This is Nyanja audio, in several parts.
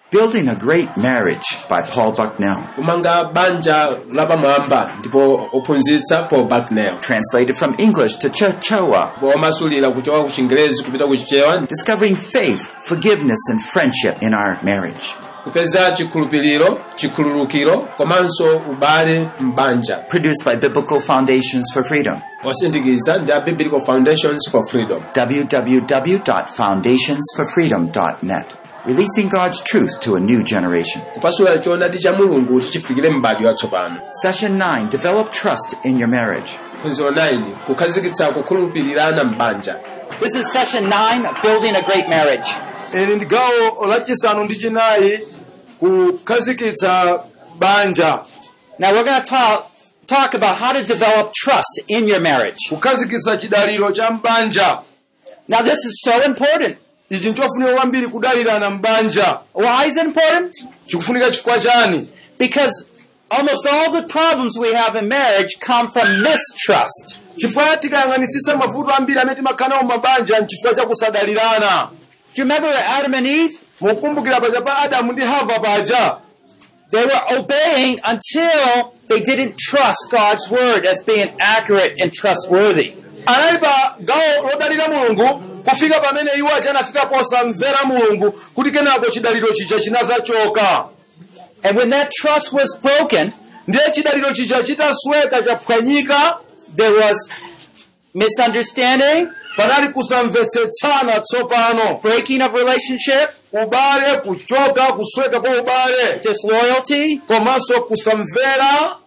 Building a Great Marriage by Paul Bucknell. kumanga banja lapamwamba ndipo ophunzitsa paul bucknell Translated from English to Chichewa. womasulira kuchoka ku chingerezi kupita ku chichewa Discovering faith, forgiveness, and friendship in our marriage. kupeza chikhulupiriro chikhululukiro komanso ubale m'banja Produced by Biblical Foundations for Freedom. osindikiza ndi a biblical foundations for freedom www.foundationsforfreedom.net. Releasing God's truth to a new generation. kupasula choonadi cha mulungu kuti chifikire m'bado watsopano Session 9. Develop trust in your marriage. phunziro 9 kukhazikitsa kukhulupirirana m'banja This is session 9 Building a Great Marriage. ili ndi gawo lachisanu ndi chinayi kukhazikitsa banja Now we're going to talk, talk about how to develop trust in your marriage. kukhazikitsa chidaliro cha mbanja Now this is so important. ichi nchofunika kwambiri kudalirana mbanja Why is it important? chikufunika chifukwa chani Because almost all the problems we have in marriage come from mistrust. chifukwa tikayang'anitsitsa mavuto ambiri amene timakhala nawo mabanja nchifukwa cha kusadalirana Do you remember Adam and Eve? mukumbukira paja pa adamu ndi hava paja They were obeying until they didn't trust God's word as being accurate and trustworthy. anali pa gawo lodalira mulungu kufika pamene iwo aja anafika posamvera mulungu kuti kenako chidaliro chija chinazachoka And when that trust was broken, ndiye chidaliro chija chitasweka chaphwanyika there was misunderstanding, panali kusamvetsetsana tsopano breaking of relationship, ubale kuchoka kusweka kwa ubale disloyalty, komanso kusamvera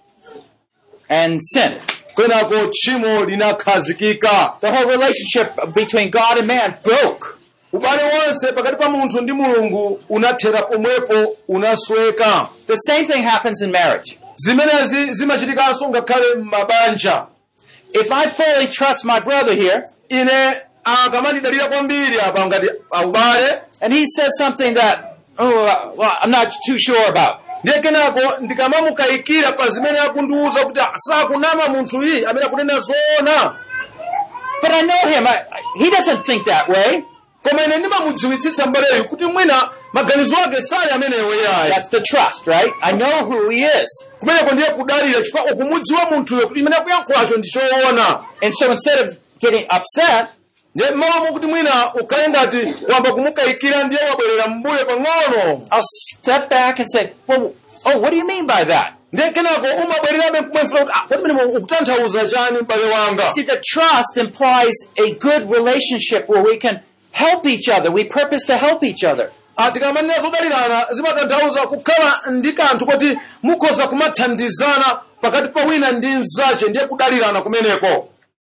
and sin. kenako tchimo linakhazikika The whole relationship between God and man broke. ubale wonse pakati pa munthu ndi mulungu unathera pomwepo unasweka The same thing happens in marriage. zimenezi zimachitikanso ngakhale m'mabanja If I fully trust my brother here, ine akamandidalira kwambiri apa ngati aubale and he says something that, oh, uh, well, I'm not too sure about. ndiye kenako ndikamamukayikira pa zimene akundiwuza kuti sakunama munthu iyi amene akunena zoona But I know him. I, I- he doesn't think that way. koma ine ndimamudziwitsitsa mbaleyu kuti mwina maganizo ake sali amenewo yayi That's the trust, right? I know who he is. kumeneko ndiye kudalira chifukwa ukumudziwa munthuyo kuti imene akuyankhulacho ndi choona And so instead of getting upset, ndiye mmawamu kuti mwina ukhale ngati wamba kumukayikira ndiye wabwerera mbuyo pang'ono I'll step back and say, well, oh, what do you mean by that? ndiye kenako umabwererabe kumwefuna kuti ah, kodi mene ukutanthauza chani m'bale wanga See, the trust implies a good relationship where we can help each other. We purpose to help each other. Ah, tikamanena zodalirana zimatanthauza kukhala ndi kanthu kuti mukhoza kumathandizana pakati pa wina ndi mnzache ndiye kudalirana kumeneko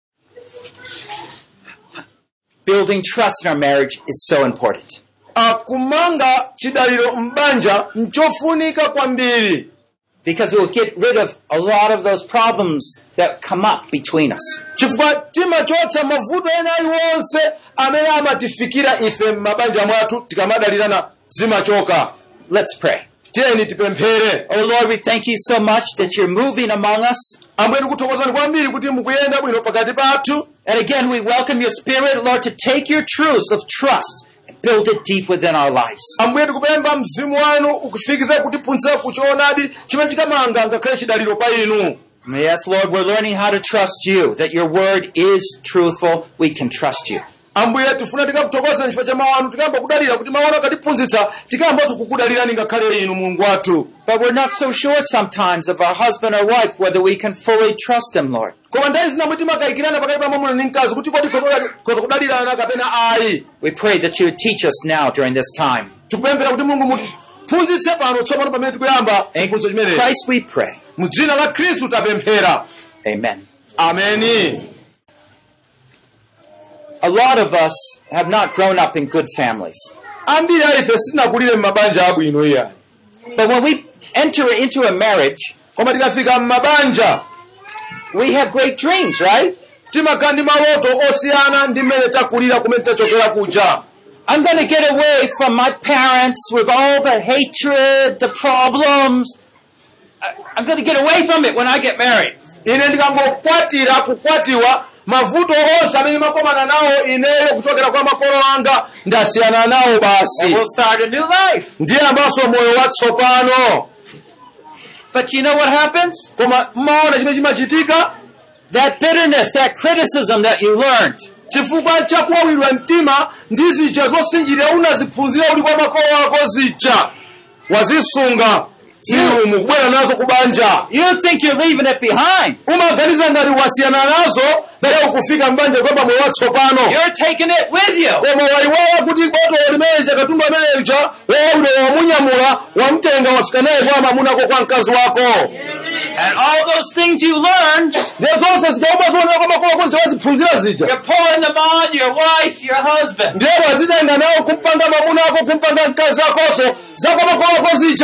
Building trust in our marriage is so important. Ah, kumanga chidaliro m'banja nchofunika kwambiri Because it will get rid of a lot of those problems that come up between us. chifukwa timachotsa mavuto ena aliwonse amene amatifikira ife m'mabanja mwathu tikamadalirana zimachoka Let's pray. tiyeni tipemphere Oh Lord, we thank you so much that you're moving among us. ambuye tikuthokozani kwambiri kuti mukuyenda bwino pakati pathu And again, we welcome your spirit, Lord, to take your truths of trust and build it deep within our lives. ambuye tikupempha mzimu wanu ukufikize kutiphunzitsa kuchoonadi chimene chikamanga ngakhale chidaliro pa inu Yes, Lord, we're learning how to trust you, that your word is truthful. We can trust you. ambuye tifuna tikakuthokoza chifukwa cha mawu anu tikayamba kudalira kuti mawu anu akatiphunzitsa tikayambanso kukudalirani ngakhale inu mulungu wathu But we're not so sure sometimes of our husband or wife whether we can fully trust him, Lord. koma nthawi zina mwiti makayikirana pakati pa mwamuna ndi mkazi kuti kodi khoza kudalirana kapena ayi We pray that you would teach us now during this time. tikupemphera kuti mulungu mutiphunzitse pano tsopano pamene tikuyamba In chiphunzitso chimenechi Christ we pray. mu dzina la khristu tapemphera Amen. ameni A lot of us have not grown up in good families. ambiri a ife sitinakulire m'mabanja abwino iya But when we enter into a marriage, koma tikafika m'mabanja we have great dreams, right? timakhala ndi maloto osiyana ndi mmene takulira kumene tachokera kuja I'm going to get away from my parents with all the hatred, the problems. I- I'm going to get away from it when I get married. ine ndikangokwatira kukwatiwa mavuto onse amene makomana nawo ineyo kuchokera kwa makolo anga ndasiyana nawo And basi we'll start a new life. ndiye ambaso moyo watsopano But you know what happens? koma mmaona chimene chimachitika That bitterness, that criticism that you learned, chifukwa chakuwawidwa mtima ndi zija zosinjirira unaziphunzira uli kwa makolo ako zija wazisunga ziliumu kubwera nazo kubanja you think you're leaving it behind. umaganiza ngati wasiyana nazo lero kufika mbanja kwamba moyo watsopano You're taking it with you. koma waiwala kuti boto limeneja katundu ameneja wawawidwa wamunyamula wamtenga wafika naye kwa mamunako kwa mkazi wako And all those things you learned, ndiye zonse zijauma zoonera kwa makolo ako ziwaziphunzira zija you're pouring them on your wife, your husband. ndiye wazitenga nawo kumpanga mamuna ako kumpanga mkazi akoso zakwa makolo ako zija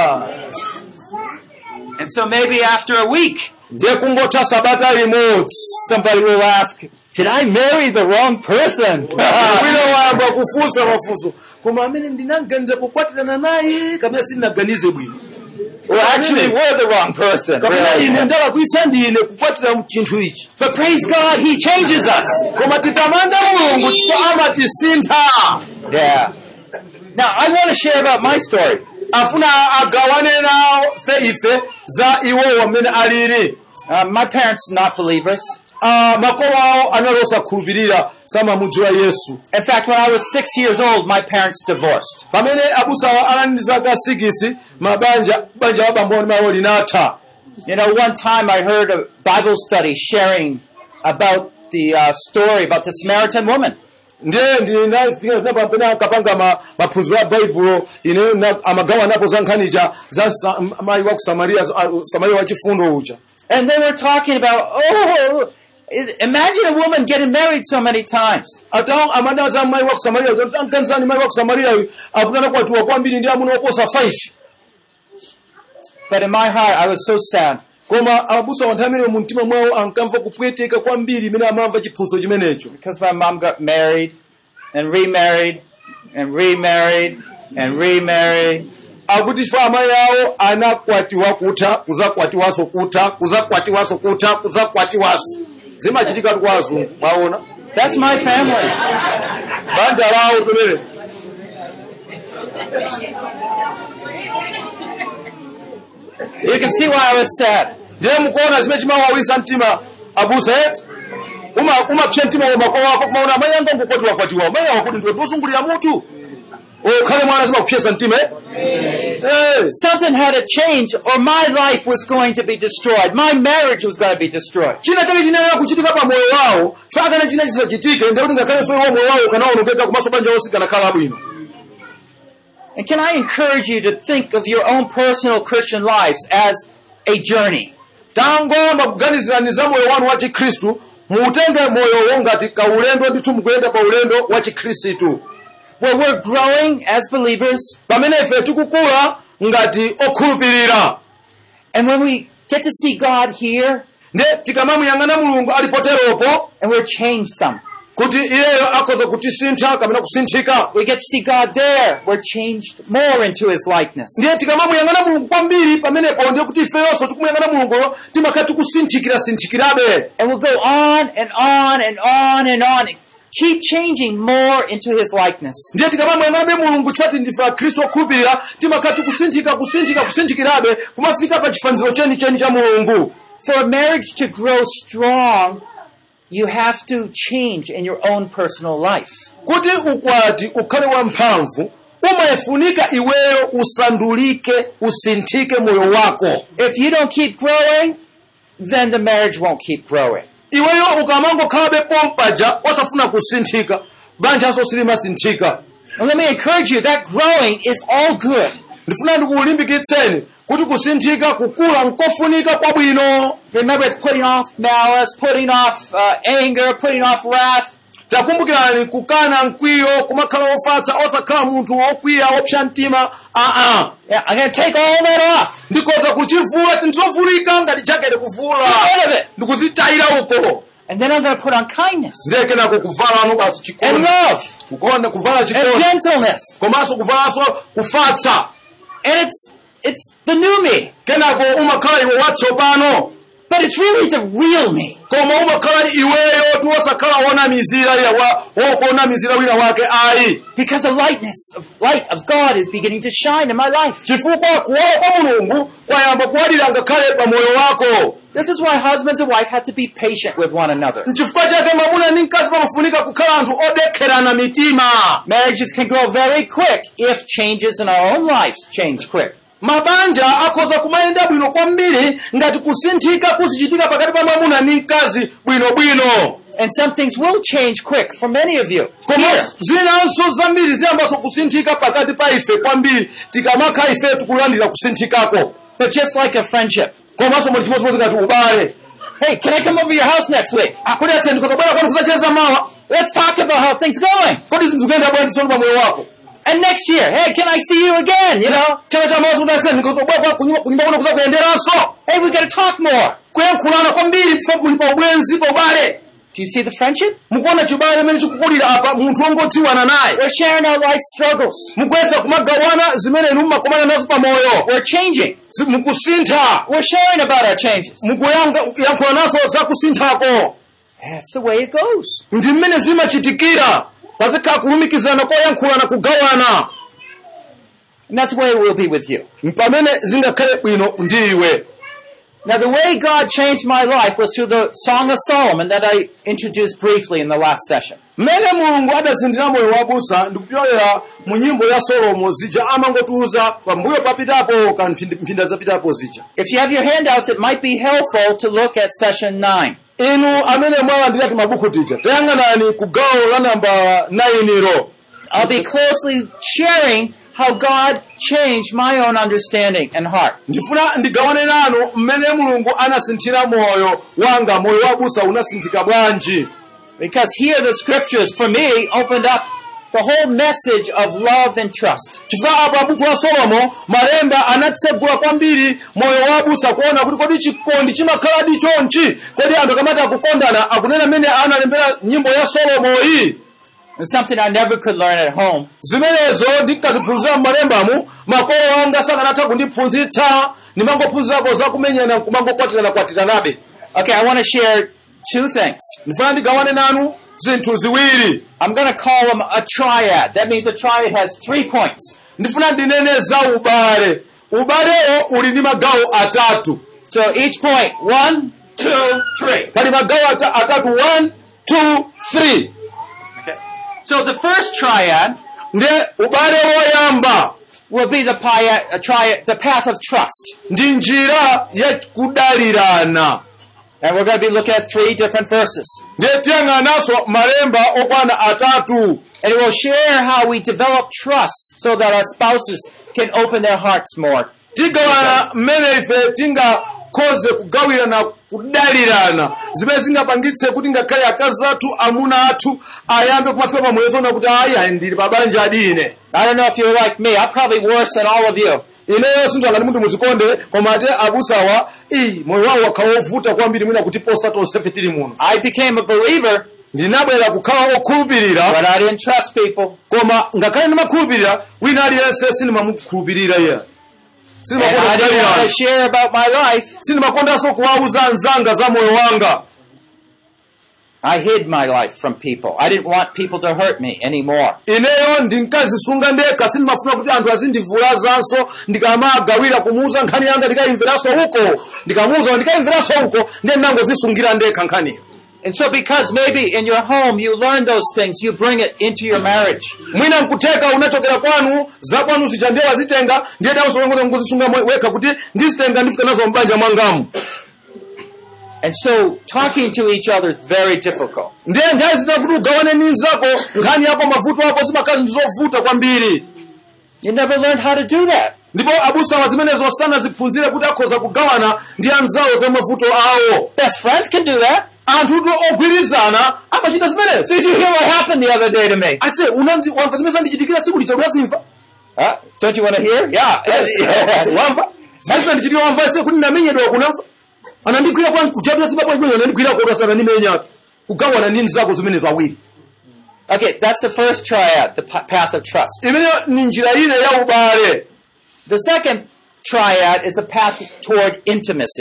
And so maybe after a week, ndiye kungotha sabata limodzi somebody will ask, Did I marry the wrong person? wina wayamba kufunsa mafunso koma amene ndinaganiza kukwatirana naye kapena sindinaganize bwino Well, actually, we're the wrong person. kapena really. ine ndalakwitsa ndine kukwatira chinthu ichi But praise God, He changes us. koma titamanda mulungu chifukwa amatisintha Yeah. Now, I want to share about my story. afuna agawane nawo fe ife za iwowo amene alili Uh, my parents not believers. Ah, makolo awo anali osakhulupirira samamudziwa yesu In fact, when I was six years old, my parents divorced. pamene abusawa anali ndi zaka 6 mabanja banja wabambo ndi mawo linatha You know, one time I heard a Bible study sharing about the uh, story about the Samaritan woman. ndiye ndinafika pamene akapanga ma- maphunziro a baibulo ine na- amagawa napo za nkhanicha za sa- mayi wa ku samariya a- samariya wachifundo uja And they were talking about, oh, i- imagine a woman getting married so many times. ata amada za mayi wa ku samariya uja, ankanisani mayi wa ku samariya uyu akutana kwatiwa kwambiri ndi amuna oposa 5 But in my heart, I was so sad. koma abusa wanthu amene mu mtima mwawo ankamva kupweteka kwambiri imene amamva chiphunzitso chimenecho Because my mom got married and remarried and remarried and remarried. akuti fa amayi awo anakwatiwa kutha kuzakwatiwaso kutha kuzakwatiwaso kutha kuzakwatiwaso zimachitika kwa azungu mwaona That's my family. banja lawo pemene You can see why I was sad. ndiye mukuona zimene chimawawisa mtima abusa eti Uma- umapsya mtima wa makolo wako kumaona amayi anga ngokwatiwakwatiwa amayi awo kuti ndiwe ndiwosungulira mutu okhale mwana zimakupsyesa mtima eh? Eh. Something had to change or my life was going to be destroyed. My marriage was going to be destroyed. china chake chinenera kuchitika pa moyo wawo fakana china chisachitike ndekuti ngakhale sowa moyo wawo ukanaonongeka komanso banja lonse kanakhala bwino And can I encourage you to think of your own personal Christian lives as a journey? tangoyamba kuganizirani za moyo wanu wa chikhristu muutenge moyowo ngati kaulendo ndithu mukuyenda pa ulendo wa chikhristu Where we're growing as believers pamene ife tikukula ngati okhulupirira and when we get to see God here nde tikamamuyang'ana mulungu alipoteropo and we're changed some. kuti iyeyo akhoza kutisintha kapena kusinthika We get to see God there. We're changed more into His likeness. ndiye tikamamuyang'ana mulungu kwambiri pamenepo ndiye kuti ifeyonso tikumuyang'ana mulunguyo timakhala tikusinthikira-sinthikirabe And we'll go on and on and on and on. Keep changing more into His likeness. ndiye tikamamuyang'anabe mulungu chifati ndife akhristu okhulupirira timakhala tikusinthika kusinthika kusinthikirabe kumafika pa chifaniziro chenicheni cha mulungu For a marriage to grow strong, you have to change in your own personal life. kuti ukwati ukhale wamphamvu umayefunika iweyo usandulike usinthike moyo wako If you don't keep growing, then the marriage won't keep growing. iweyo ukamangokhalabe pompaja osafuna kusinthika banjanso silimasinthika And let me encourage you, that growing is all good. ndifuna ndikulimbikitseni kuti kusinthika kukula nkofunika kwabwino Remember, it's putting off malice, putting off uh, anger, putting off wrath. takumbukirani kukana mkwiyo kumakhala ofatsa osakhala munthu wokwiya wopsa mtima aa Yeah, I'm going to take all that off. ndikoza kuchivula ndizovulika ngati jakete kuvula Get rid of it. ndikuzitayira uko And then I'm going to put on kindness ndekenako kuvalano basi and chikondi love kukonda kuvala and chikondi gentleness. komanso kuvalanso kufatsa And it's, it's the new me. kenako umakhala iwe watsopano but it's really the real me. koma umakhala iweyo ti wosakhala wonamizira ila wa wokuonamizira wina wake ayi Because the lightness of light of God is beginning to shine in my life. chifukwa kuwala kwa mulungu kwayamba kuwalira ngakhale pa moyo wako This is why husbands and wife have to be patient with one another. nchifukwa chake mwamuna ndi mkazi pamafunika kukhala anthu odekherana mitima Marriages can grow very quick if changes in our own lives change quick. mabanja akhoza kumayenda bwino kwambiri ngati kusinthika kuzichitika pakati pa mwamuna ndi mkazi bwinobwino And some things will change quick for many of you. koma Here, zinanso zambiri ziyambanso kusinthika pakati pa ife kwambiri tikamakha ife tikulandira kusinthikako but just like a friendship. komanso muli chimodzimodzi ngati ubale Hey, can I come over your house next week? akudi ase ndikazabwera kwanu kusacheza mawa Let's talk about how things going. kodi zinthu zikuyenda bwanji tsono pa moyo wako And next year, hey, can I see you again? You know, chaka cha mawa sundase ndikazabwera kunyumba kuno kuzakuyenderanso hey, we gotta talk more. kuyankhulana kwambiri pa muli pa ubwenzi pa ubale Do you see the friendship? mukuona chibale imene chikukulira apa munthu wongodziwana naye We're sharing our life struggles. mukuyesa kumagawana zimene inu mmakomana nazo pa moyo We're changing. Zi- mukusintha We're sharing about our changes. mukuyankhula nazo za kusinthako That's the way it goes. ndi mmene zimachitikira pazikhala kulumikizana koyankhulana kugawana And that's the way it will be with you. pamene zingakhale bwino ndi iwe Now, the way God changed my life was through the Song of Solomon that I introduced briefly in the last session. mmene mulungu adasinthira moyo wabusa ndikupyolera mu nyimbo ya solomo zija amangotiuza pambuyo papitapo ka mphindi- mphindi zapitapo zija If you have your handouts, it might be helpful to look at session 9. inu amene mwalandirati mabuku tija tayang'anani ku gawo la namba 9 ro I'll be closely sharing how God changed my own understanding and heart. ndifuna ndigawane nanu mmene mulungu anasinthira moyo wanga moyo wabusa unasinthika bwanji Because here the scriptures, for me, opened up the whole message of love and trust. chifukwa apa buku la solomo malemba anatsegula kwambiri moyo wabusa kuona kuti kodi chikondi chimakhaladi chonchi kodi anthu akamati akukondana akunena mmene analembera nyimbo ya solomoyi It's something I never could learn at home. zimenezo ndinkaziphunzira m'malembamu makolo anga sakanatha kundiphunzitsa ndimangophunzirako zakumenyana kumangokwatirana-kwatiranabe Okay, I want to share two things. ndifuna ndigawane nanu zinthu ziwiri I'm going to call them a triad. That means a triad has three points. ndifuna ndinene za ubale ubalewo uli ndi magawo atatu So each point, one, two, three. pali magawo ata- atatu 1 2 3 So the first triad ndi ubale woyamba will be the, pi- a triad, the path of trust. ndi njira ya kudalirana And we're going to be looking at three different verses. ndiye tiyang'ananso malemba okwana atatu And it will share how we develop trust so that our spouses can open their hearts more. tigawana mmene ife tingakhoze kugawirana kudalirana zimene zingapangitse kuti ngakhale akazi athu amuna athu ayambe kumafika pamwezo na kuti ayi ayi ndili pa banja adine I don't know if you're like me. I'm probably worse than all of you. ineyo sinthu angati munthu muzikonde koma ate abusawa iyi moyo wawo wakhala wovuta kwambiri mwina kutiposa tonsefe tili muno I became a believer, ndinabwera kukhala okhulupirira but I didn't trust people. koma ngakhale ndimakhulupirira wina aliyense sindimamukhulupirira iye And I didn't want to sindimakonda share about my life. sindimakondanso kuwauza anzanga za moyo wanga I hid my life from people. I didn't want people to hurt me anymore. ineyo ndinkazisunga ndekha sindimafuna kuti anthu azindivulazanso ndikamagawira kumuuza nkhani yanga ndikayimveranso uko ndikamuuza ndikayimveranso uko ndiye ndinangozisungira ndekha nkhaniyo And so because maybe in your home you learn those things, you bring it into your marriage. mwina nkutheka unachokera kwanu za kwanu zija ndiye wazitenga ndiye dawosongoza ngozisunga mwe- wekha kuti ndizitenga ndifika nazo mbanja mwangamu And so talking to each other is very difficult. ndiye nthawi zina kuti ugawane ndi mnzako nkhani yako mavuto ako zimakhala ndi zovuta kwambiri You never learned how to do that. ndipo abusawa zimenezo sanaziphunzire kuti akhoza kugawana ndi anzawo za mavuto awo Best friends can do that. anthu ndi ogwirizana amachita zimenezo Did you hear what happened the other day to me? ase unamzi wamva zimene zandichitikira tsiku licha unazimva Huh? Don't you want to hear? Yeah. wamva zimene zandichitikira wamva ase kuti ndamenyedwa kunamva anandigwira kwa kuchapira sibapo chimene anandigwira kwa sana ndimenyatu kugawana ndi mzako zimenezo awiri okay, that's the first triad, the pa- path of trust. imeneyo ni njira ine ya ubale The second triad is a path toward intimacy.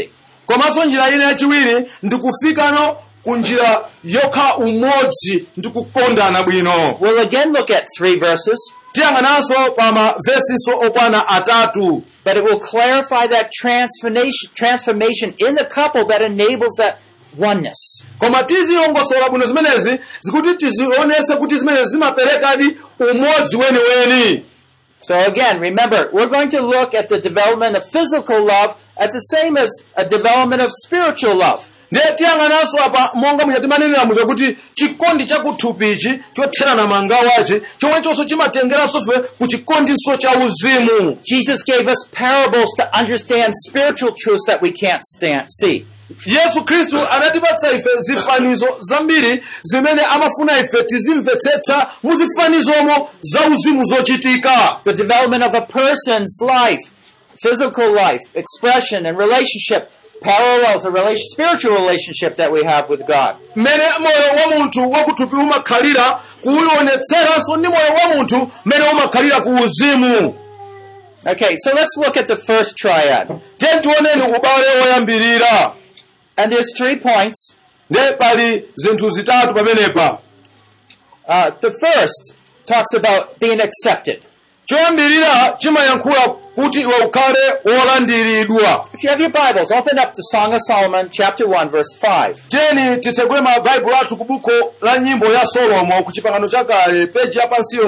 komanso njira ina yachiwiri ndikufikano ku njira yokha umodzi ndi kukondana bwino We'll again look at three verses, tiyang'ananso pa mavesinso okwana atatu but it will clarify that transformation, transformation in the couple that enables that oneness. koma tizilongosola bwino zimenezi zikuti tizionese kuti zimenezi zimaperekadi umodzi weniweni So again, remember, we're going to look at the development of physical love as the same as a development of spiritual love. ndiye tiyang'ananso apa monga muchatimanenera muja kuti chikondi chakuthupichi chotherana mangawachi chomwechonso chimatengeranso fe ku chikondinso cha uzimu Jesus gave us parables to understand spiritual truths that we can't stand, see. yesu khristu anatipatsa ife zifanizo zambiri zimene amafuna ife tizimvetsetsa muzifanizomo za uzimu zochitika The development of a person's life, physical life, expression, and relationship parallels the relation, spiritual relationship that we have with God. mmene moyo wa munthu wakuthupi umakhalira kuwionetseranso ndi moyo wa munthu mmene umakhalira ku uzimu Okay, so let's look at the first triad. tiye tioneni ubale woyambirira And there's three points. ndiye pali zinthu zitatu pamenepa Uh, the first talks about being accepted. choyambirira chimayankhula kuti iwe ukhale wolandiridwa If you have your Bibles, open up to Song of Solomon, chapter 1, verse 5. tiyeni tisegule mabaibulo athu ku buko la nyimbo ya solomo ku chipangano chakale peji yapansiyo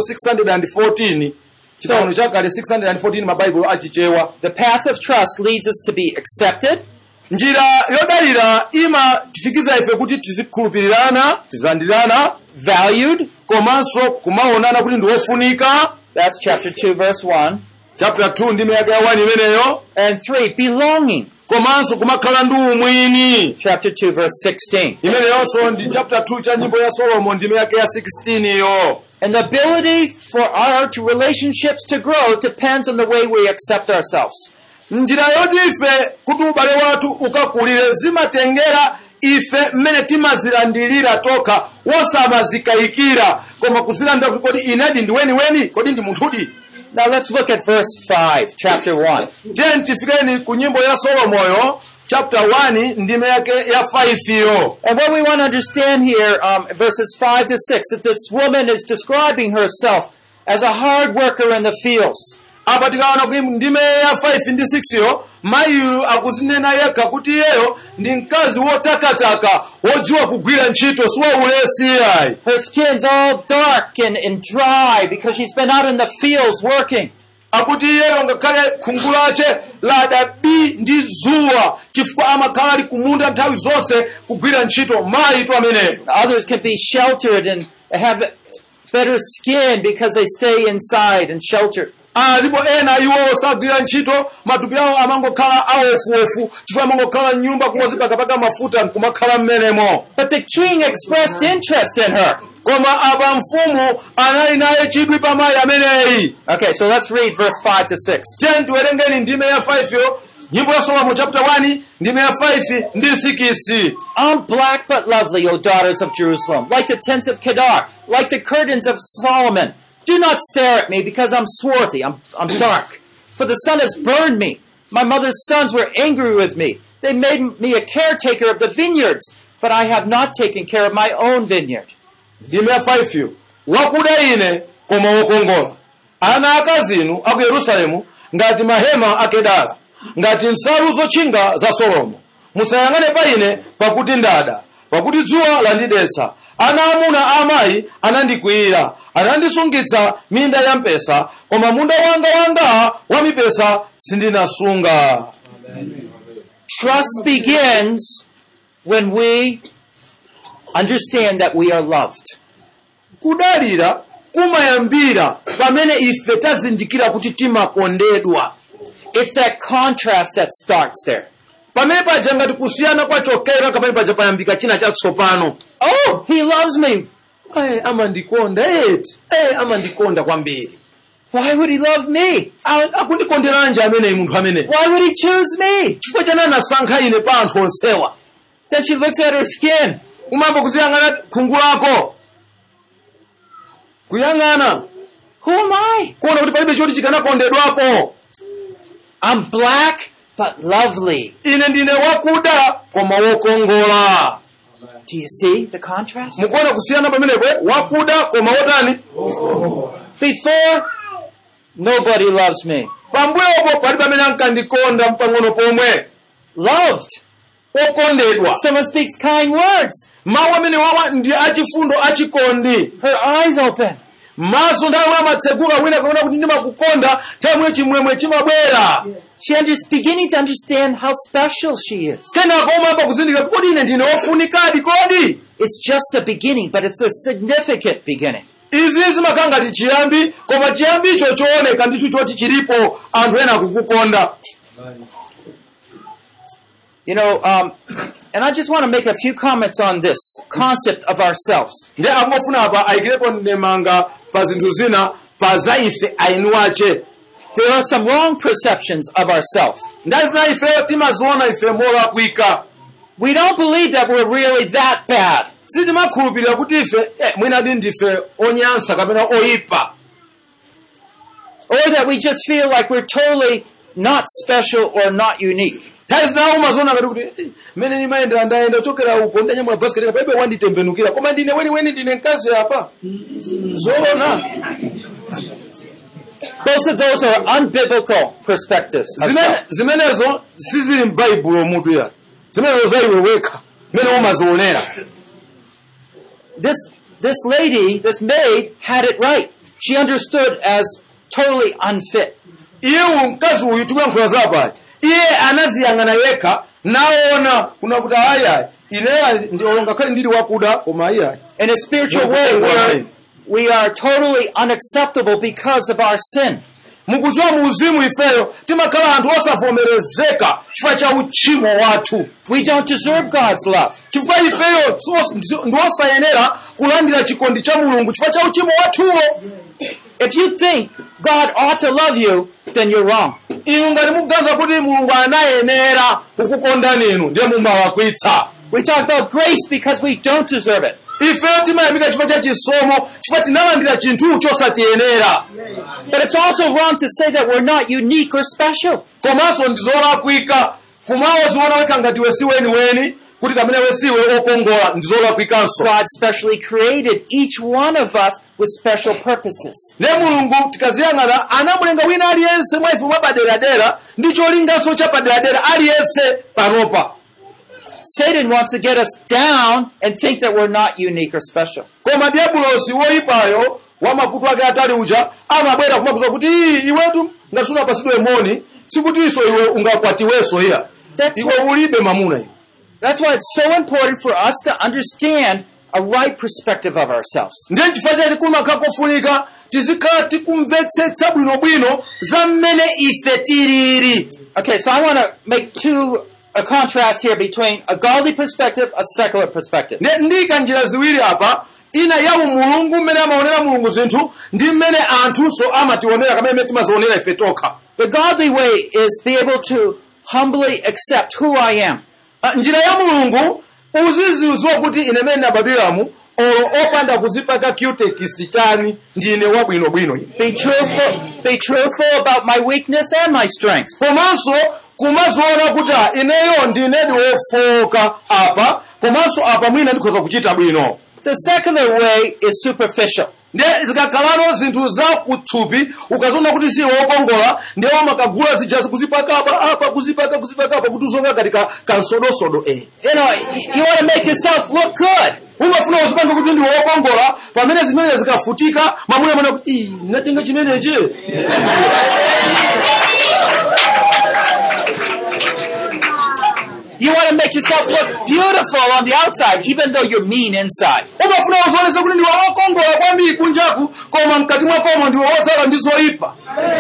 614 chipangano chakale 614 mabaibulo achichewa The path of trust leads us to be accepted, njira yodalira imatifikiza ife kuti tizikhulupirirana tizilandirana valued, komanso kumaonana kuti ndi wofunika that's chapter 2, verse 1, chapter 2 ndi miyaka ya 1 imeneyo and 3, belonging, komanso kumakhala ndi umwini chapter 2, verse 16. imeneyonso ndi chapter 2 cha nyimbo ya solomo ndi miyaka ya 16 iyo And the ability for our to relationships to grow depends on the way we accept ourselves. njira yoti ife kuti ubale wathu ukakulire zimatengera ife mmene timazilandirira tokha wosamazikayikira koma kuzilandira kuti kodi inedi ndi weniweni kodi ndi munthudi Now let's look at verse 5, chapter 1. tiyeni tifikeni ku nyimbo ya solomoyo chapter 1 ndime yake ya 5 iyo And what we want to understand here, um, verses 5 to 6, that this woman is describing herself as a hard worker in the fields. apa tikaona ku ndime ya 5 ndi 6 iyo mayiyu akuzinena yekha kuti iyeyo ndi mkazi wotakataka wodziwa kugwira ntchito siwaulesi yayi Her skin's all dark and, and dry because she's been out in the fields working. akuti iyeyo ngakhale khungu lace ladabi ndi zuwa chifukwa amakhala ali kumunda nthawi zonse kugwira ntchito mayi tu ameneyo Others can be sheltered and have better skin because they stay inside and sheltered. alipo ena iwo osagwira ntchito matupi awo amangokhala awofuofu chifukwa amangokhala mnyumba kumozipakapaka mafuta nkumakhala mmenemo But the king expressed interest in her. koma apa mfumu anali naye chidwi pa mayi ameneyi Okay, so let's read verse 5 to 6. tiyeni tiwerengeni ndime ya 5 yo nyimbo ya solomo chapter 1 ndime ya 5 ndi 6 I'm black but lovely, O daughters of Jerusalem, like the tents of Kedar, like the curtains of Solomon. Do not stare at me because I'm swarthy, I'm, I'm dark. For the sun has burned me. My mother's sons were angry with me. They made me a caretaker of the vineyards, but I have not taken care of my own vineyard. ndime ya 5 yo wakuda ine koma wokongola ana akazinu aku yerusalemu ngati mahema akedara ngati nsalu zotchinga za solomo musayang'ane pa ine pakuti ndada pakuti dzuwa landidetsa ana amuna a amayi anandikwiyira anandisungitsa minda ya mpesa koma munda wanga wanga wa mipesa sindinasunga Trust begins when we understand that we are loved. kudalira kumayambira pamene ife tazindikira kuti timakondedwa It's that contrast that starts there. pamene paja ngati kusiyana kwachokera kapene paja payambika china chatsopano Oh, he loves me. ayi amandikonda eti ayi amandikonda kwambiri Why would he love me? A- akundikonderanji ameneyi munthu ameneyi Why would he choose me? chifukwa chani anasankha ine pa anthu onsewa Then she looks at her skin. kumamba kuziyang'ana khungu lako kuyang'ana Who am I? kuona kuti palibe choti chikanakondedwapo I'm black but lovely. ine ndine wakuda koma wokongola Do you see the contrast? mukuona kusiyana pamenepo wakuda koma wotani Before, nobody loves me. pambuyopo pali pamene ankandikonda mpang'ono pomwe Loved. okondedwa Someone speaks kind words. mawu amene wawa ndi achifundo achikondi Her eyes open. maso nthawi amatseguka wina kaona kuti ndimakukonda nthawi chimwemwe chimabwera She is beginning to understand how special she is. kenako umayamba kuzindikira kodi ine ndine wofunikadi kodi It's just a beginning, but it's a significant beginning. izi zimakhala ngati chiyambi koma chiyambicho chooneka ndithu choti chilipo anthu ena akukukonda You know, um, and I just want to make a few comments on this concept of ourselves. ndi amafuna apa ayikirepo ndemanga pa zinthu zina pa za ife ainu ache There are some wrong perceptions of ourselves. ndazi zina ifeyo timaziona ife molakwika We don't believe that we're really that bad. sitimakhulupirira kuti ife eh, mwinadi ndife onyansa kapena oyipa Or that we just feel like we're totally not special or not unique. nthawi zinawo umaziona ngati kuti eh, mmene ndimayendera ndayenda chokera uko ndanyamula basiketi kapaibe wanditembenukira koma ndine weniweni ndine mkazi apa zoona Both of those are unbiblical perspectives. Of Zimene- self. zimenezo sizili m'baibulo mutu ya zimenezo za iwe wekha mmene umazionera This this lady, this maid, had it right. She understood as totally unfit. iye uyu mkazi uyu tikuyankhula zapali iye anaziyang'ana yekha naona kuna kuti ayayi ineya ngakhale ndili wakuda koma ayayi In a spiritual way, we're, we are totally unacceptable because of our sin. mukudziwa mu uzimu ifeyo timakhala anthu osavomerezeka chifukwa cha uchimo wathu We don't deserve God's love. chifukwa ifeyo sos- ndi- ndi osayenera kulandira chikondi cha mulungu chifukwa cha uchimo wathuwo If you think God ought to love you, then you're wrong. inu ngati mukuganiza kuti mulungu anayenera kukukondani inu ndiye mumalakwitsa We talk about grace because we don't deserve it. ifeyo timayamika chifukwa cha chisomo chifukwa tinalandira chinthu chosatiyenera But it's also wrong to say that we're not unique or special. komanso ndizolakwika kumawo ziona wekha ngati we si weniweni kuti kamene we siwe okongola ndizolakwikanso God specially created each one of us with special purposes. ne mulungu tikaziyang'ana anamulenga wina aliyense mwa ife mwapaderadera ndi cholinganso chapaderadera aliyense panopa Satan wants to get us down and think that we're not unique or special. koma diabulosi woyipayo wamakutu ake atali uja amabwera kumakuza kuti "Ii, iwetu ngati sunapasidwe moni sikutiso iwe ungakwatiwenso iya That's iwe ulibe mamuna iwe That's why it's so important for us to understand a right perspective of ourselves. ndiye chifukwa chake kumakhala kofunika tizikhala tikumvetsetsa bwinobwino za mmene ife tilili Okay, so I want to make two a contrast here between a godly perspective, a secular perspective. ndiye ndiyika njira ziwiri apa ina ya umulungu mmene amaonera mulungu zinthu ndi mmene anthunso amationera kamene mmene timazionera ife tokha The godly way is be able to humbly accept who I am. Ah, njira ya mulungu uziziuziwa kuti ine mene nabadwiramu olo opanda kuzipaka cutekisi chani ndine wabwinobwino ine Be truthful, be truthful about my weakness and my strength. komanso kumaziona kuti ah, ineyo ndinedi wofoka apa komanso apa mwina ndikhoza kuchita bwino The secular way is superficial. ndiye zikakhalano zinthu za kuthupi ukaziona kuti si wokongola ndiye umakagula zijazi kuzipaka apa apa kuzipaka kuzipaka apa kuti uzonga ngati ka- kansodosodo eh You know, y- you want to make yourself look good. umafuna uzipanga kuti ndi wokongola pamene zimene zikafutika mamuna mana kuti "Ii, natenga chimenechi You want to make yourself look beautiful on the outside, even though you're mean inside. umafuna uzionese kuti ndiwe wokongola kwambiri kunjaku koma mkati mwakomo ndiwe wosala ndi zoyipa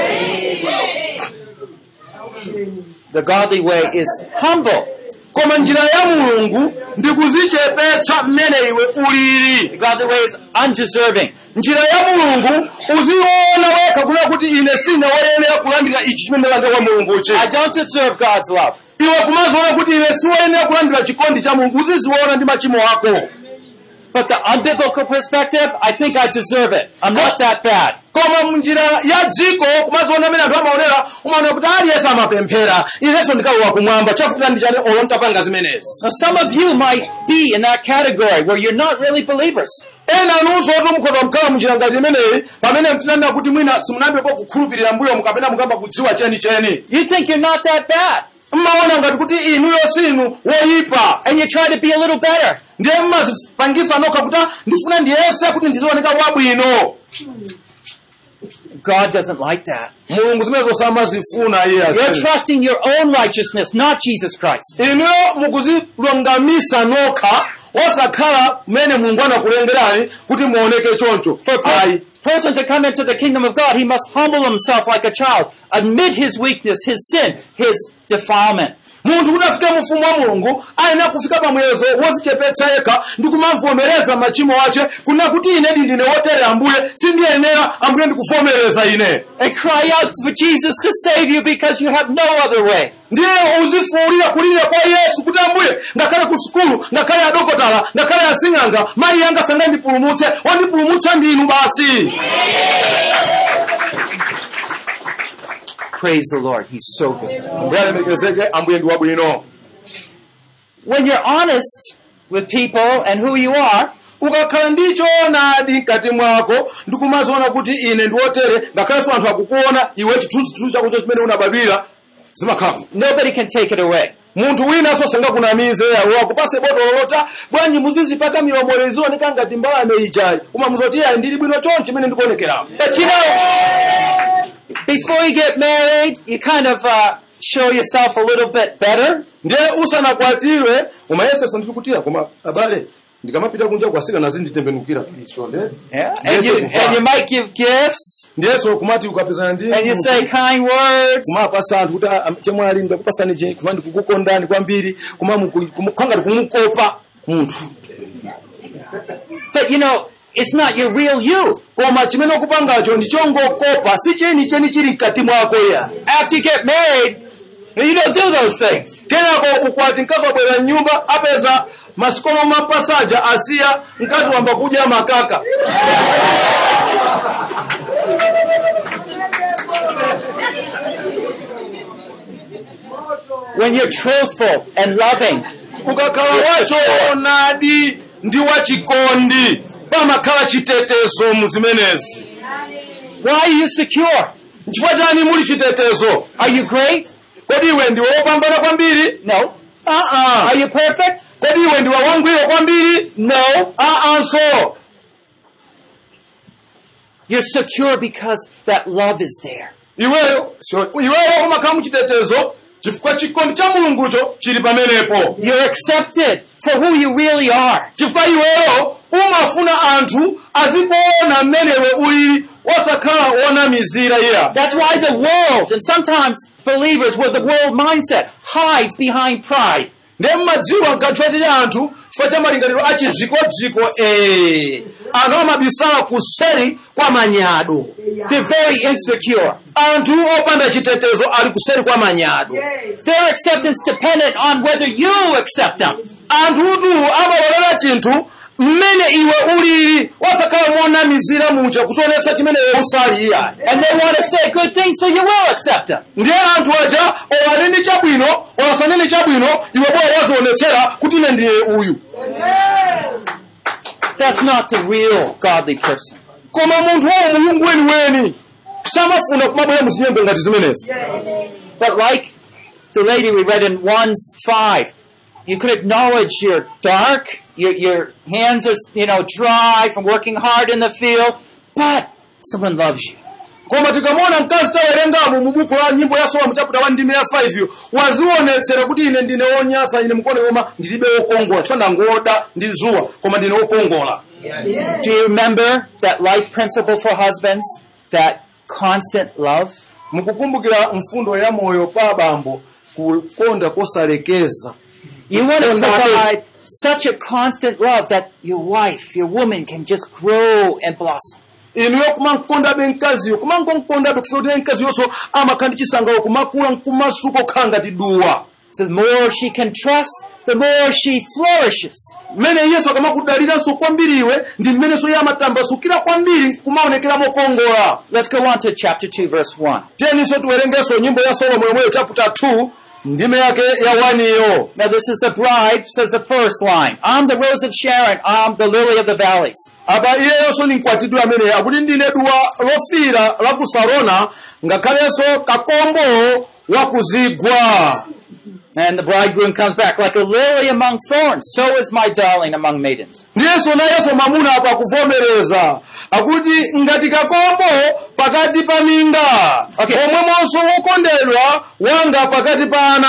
The godly way is humble. koma njira ya mulungu ndi kuzichepetsa mmene iwe ulili The godly way is undeserving. njira ya mulungu uziona wekha kuna kuti ine sine woyenera kulandira ichi chimene ndalandira kwa mulunguchi I don't deserve God's love. iwe kumaziona kuti ine siwoyenera kulandira chikondi cha mulungu uziziona ndi machimo ako But the unbiblical perspective, I think I deserve it. I'm not that bad. koma munjira ya dziko kumaziona amene anthu amaonera umaona kuti aliyense amapemphera inenso ndikalowa kumwamba chafuta ndi chani olo ntapanga zimenezi Now, some of you might be in that category where you're not really believers. ena anunso oti mukhoza kukhala munjira ngati imeneyi pamene mtinanena kuti mwina simunayambepo kukhulupirira mbuyo mukapena mukamba kudziwa chenicheni You think you're not that bad, mmaona ngati kuti inuyo sinu woyipa and you try to be a little better. ndiye mmazipangisa nokha kuti "Ah, ndifuna ndiyese kuti ndizioneka wabwino God doesn't like that. mulungu zimenezo samazifuna iye You're azifuna. trusting your own righteousness, not Jesus Christ. inuyo mukuzilungamisa nokha osakhala mmene mulungu anakulengerani kuti muoneke choncho For a ayi per- person to come into the kingdom of God, he must humble himself like a child, admit his weakness, his sin, his defilement. munthu kuti afike mu ufumu wa mulungu ayenera kufika pamwezo wozichepetsa yekha ndi kumavomereza machimo ace kunena kuti ine ndine wotere ambuye sindiyenera ambuye ndikuvomereza ine And cry out for Jesus to save you because you have no other way. ndiye uzifuulira kulira kwa yesu kuti ambuye ngakhale ku sukulu ngakhale adokotala ngakhale asing'anga mayi yanga sangandipulumutse wandipulumutsa ndinu basi Praise the Lord. He's so good. ambuye alemekezeke ambuye ndi wabwino When you're honest with people and who you are, ukakhala ndi choonadi mkati mwako ndikumaziona kuti ine ndi wotere ngakhalenso anthu akukuona iwe chithunzithunzi chakucho chimene unabadwira zimakhala nobody can take it away. munthu winanso sangakunamize wakupase botolo lota bwanji muzizipaka milomo izioneka ngati mbalame ijayi umamuza kuti ayi ndili bwino chonchi chimene ndikuonekerapo But you know, before you get married, you kind of uh, show yourself a little bit better. ndiye usanakwatiwe umayesesa ndiri kutira koma abale ndikamapita kunja kwasikana zinditembenukira isonde Yeah. And you, and you might give gifts, ndiyeso kumati ukapezana ndi and you say kind words. kumapasa anthu kuti ah, chemwali ndakupasani che kuma ndikukukondani kwambiri kuma muku- kumu- kwangati kumukopa munthu But you know, it's not your real you. koma chimene ukupangacho ndichongokopa si cheni cheni chili mkati mwako ya After you get married, you don't do those things. kenako ukwati mkazi wabwera mnyumba apeza masikomo mapasaja asiya mkazi wamba kudya makaka When you're truthful and loving, ukakhala wachoonadi ndi wachikondi pamakhala chitetezo mu zimenezi why are you secure? nchifukwa chani muli chitetezo Are you great? kodi iwe ndiwe wopambana kwambiri No. aa Are you perfect? kodi iwe ndiwe wangwiro kwambiri No. aa so You're secure because that love is there. iweyo so- iweyo umakhala muchitetezo chifukwa chikondi cha mulungucho chili pamenepo You're accepted for who you really are. chifukwa iweyo umafuna anthu azikuona mmenewe ulili osakhala wonamizira iya That's why the world, and sometimes believers with the world mindset, hides behind pride. ndiye mmadziwa nkachifukwa cha anthu chifukwa cha malingaliro achidzikodziko ee anthu amabisala kuseri kwa manyado They're very insecure. anthu opanda chitetezo ali kuseri kwa manyado Their acceptance dependent on whether you accept them. anthutu amalolera chinthu mmene iwe ulili wasakhala monamizira mucha kutionesa chimene iwe usali iyayi And they want to say good things, so you will accept them. ndiye anthu aja owanene chabwino owasanene chabwino iwe boya wazionetsera kuti ine ndiye uyu That's not the real godly person. koma munthu wawo mulungu weniweni samafuna kumabwera muzinyembe ngati zimenezi But like the lady we read in 1 5, you can acknowledge you're dark, your, your hands are, you know, dry from working hard in the field, but someone loves you. koma tikamona mkazi tawerengamo mu buku la nyimbo ya sola muchaputa wa ndime ya 5 yo wazionetsera kuti ine ndine wonyasa ine mukone koma ndilibe wokongola chifukwa ndangoda ndi zuwa koma ndine wokongola Do you remember that life principle for husbands? That constant love? mukukumbukira mfundo ya moyo pa abambo kukonda kosalekeza You want to Oh, no. provide such a constant love that your wife, your woman can just grow and blossom. inuyo kumankondabe mkaziyo kumankonkondabe kufuna kuti mkaziyonso amakhala ndi chisangalalo kumakula nkumasuka okhala ngati duwa So the more she can trust, the more she flourishes. mmene yesu akamakudaliranso kwambiriwe ndi mmenenso iye amatambasukira kwambiri kumaonekera mokongola Let's go on to chapter 2, verse 1. teninso tiwerengenso nyimbo ya solomo yomweyo chapter 2 ndime yake ya 1 iyo Now, this is the bride, says the first line. I'm the rose of Sharon. I'm the lily of the valleys. apa iyeyonso ni mkwatidwe amene akuti ndine duwa lofira la ku sarona ngakhalenso kakombo wa kuzigwa And the bridegroom comes back like a lily among thorns. So is my darling among maidens. ndiyenso nayenso mamuna apa akuvomereza akuti ngati kakombo pakati pa minga Okay. omwemonso wokondedwa wanga pakati pa ana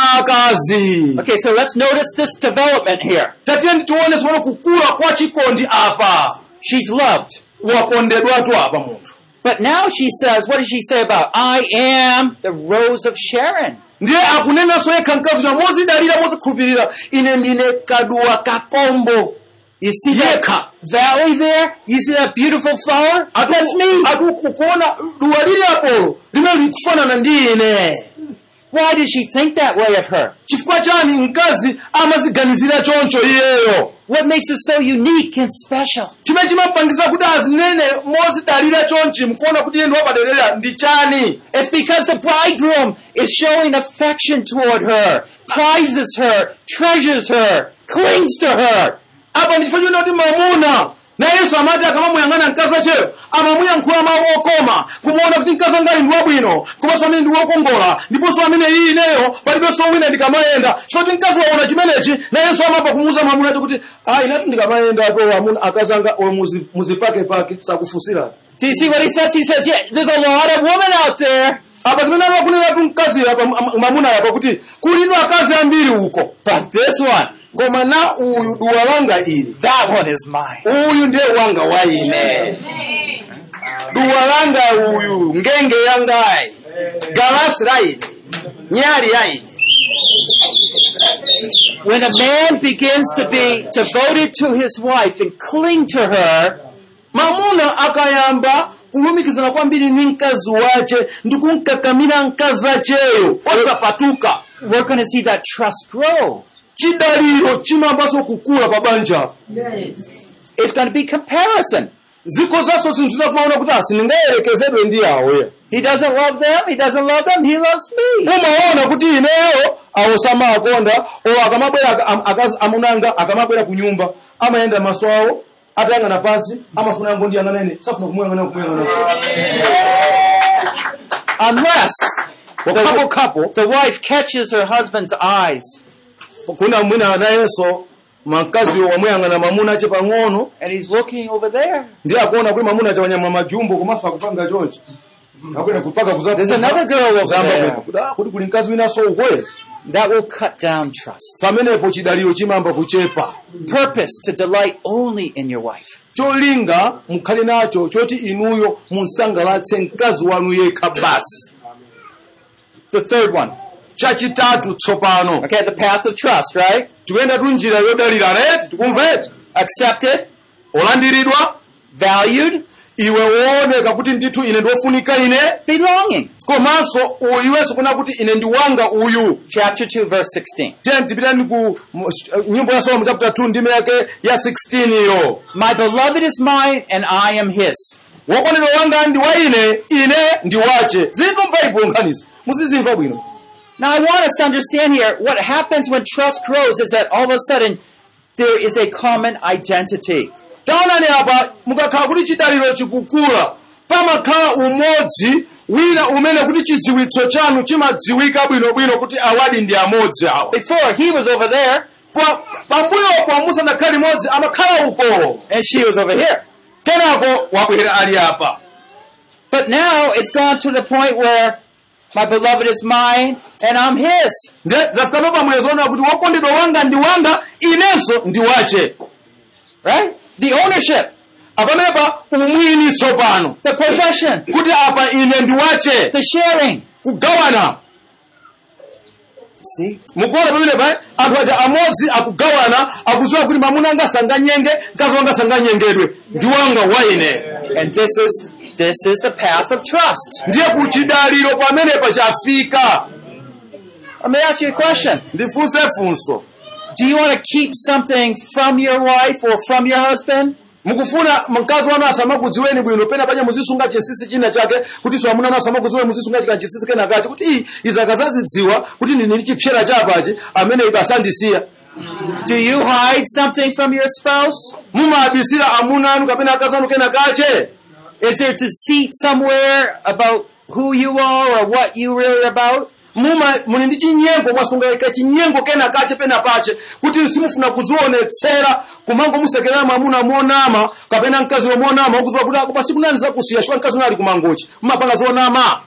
akazi Okay, so let's notice this development here. tatiyeni tione simono kukula kwa chikondi apa She's loved. wakondedwatu apa munthu But now she says, what does she say about, I am the rose of Sharon? ndiye akunenanso yekha mkazi uja mozidalira mozikhulupirira ine ndine kaduwa kakombo You see that valley there? You see that beautiful flower? That's me. akukuona duwa lili apolo limene likufanana ndi ine Why did she think that way of her? chifukwa chani mkazi amaziganizira choncho iyeyo What makes her so unique and special? chimene chimapangiza kuti azinene mozidalira chonchi mkuona kuti iye ndi wapaderera ndi chani It's because the bridegroom is showing affection toward her, prizes her, treasures her, clings to her. apa ndi chifukwa choti kuti mamuna na yesu amati akamamuyang'ana mkazi acheyo amamuyankhula mawu okoma kumuona kuti mkazi angali ndi wabwino komanso amene ndi wokongola ndiponso amene iyi ineyo palibenso wina ndikamayenda chifukwa kuti mkazi waona chimenechi na yesu amapa kumuuza mamuna ati kuti a inati ndikamayenda to amuna akazi anga oyo muzi- muzipakepake sakufusirani Do you see what he says? He says, yeah, there's a lot of women out there, apa zimene akunenatu mkazi apa am- mamuna apa kuti kulidwa akazi ambiri uko but this one, koma na uyu duwa langa ili that one is mine. uyu ndiye wanga wa ine duwa langa uyu ngenge yangayi galasi la ine nyali ya ine When a man begins to be devoted to his wife and cling to her, mamuna akayamba kulumikizana kwambiri ndi mkazi wace ndi kumkakamira mkazi acheyo osapatuka we're going to see that trust grow. chidaliro chimayambanso kukula pa banja It's going to be comparison. ziko zaso zinthu zinakumaona kuti asindingayerekezedwe ndi awoya He doesn't love them. He doesn't love them. He loves me. umaona kuti ineyo awo samakonda o akamabwera aka- am- akazi amunanga akamabwera ku nyumba amayenda maso awo atayang'ana pansi amafuna yango ndi yang'anene safuna kumuyang'ana kumuyang'ana Unless wakhapo khapo the wife catches her husband's eyes kuna mwina nayenso makaziwo wamuyang'ana mamuna ache pang'ono and he's looking over there. ndi akuona kuti mamuna ache wanyama majumbo komafa kupanga chonchi akwene kupaka kuza- There's another girl over kuzamba there. kwene. Kuti, ah, kuti kuli mkazi winanso ukwe That will cut down trust. pamenepo chidaliro chimamba kuchepa Purpose to delight only in your wife. cholinga mukhale nacho choti inuyo munsangalatse mkazi wanu yekha basi The third one. chachitatu tsopano Okay, the path of trust, right? tikuyenda tu njira yodalira reti tikumveti Accepted, olandiridwa valued, iwe wooneka kuti ndithu ine ndiofunika ine belonging. komanso uyu iwenso kuna kuti ine ndi wanga uyu Chapter 2, verse 16. tiyeni tipitani ku mu- nyimbo ya solomo chapter 2 ndime yake ya 16 iyo My beloved is mine and I am his. wokondedwa wanga ndi wa ine ine ndi wache zilipo m'baibulo nkhanizo muzizimva bwino Now I want us to understand here what happens when trust grows is that all of a sudden there is a common identity. taonani apa mukakhala kuti chidaliro chikukula pamakhala umodzi wina umene kuti chidziwitso chanu chimadziwika bwinobwino kuti awadi ndi amodzi awa Before he was over there Pa- pambuyopo musanakhale limodzi amakhala uko and she was over here. kenako wabwera ali apa But now it's gone to the point where my beloved is mine and I'm his. nde zafika pamwezo ona kuti wokondedwa wanga ndi wanga inenso ndi wache Right? The ownership, apamenepa umwini tsopano the possession, kuti apa ine ndi wache the sharing. kugawana See? mukuona pamenepa anthu aja amodzi akugawana akudziwa kuti mamuna anga sanganyenge mkazi wanga sanganyengedwe ndi wanga wa ine And this is this is the path of trust. ndiye kuchidaliro pamenepa chafika Let me ask you a question. ndifunse funso Do you want to keep something from your wife or from your husband? mukufuna mkazi wanu asamakudziweni bwino pena panya muzisunga chinsinsi china chake kuti so amuna anu asamakudziweni muzisunga chika chinsinsi kena kache kuti iyi izaka zazidziwa kuti ndini chipyera chapachi amene ibe asandisiya Do you hide something from your spouse? mumabisira amuna anu kapena akazi anu kena kache Is there deceit somewhere about who you are or what you really are about? muma muli ndi chinyengo mwasungaika chinyengo kena kache pena pache kuti simufuna kuzionetsera kumango musekerera mwamuna monama kapena mkazi womonama ukuziwa kuti ako pasiku nani zakusiya chifukwa mkazi uno ali kumangochi mumapanga zonama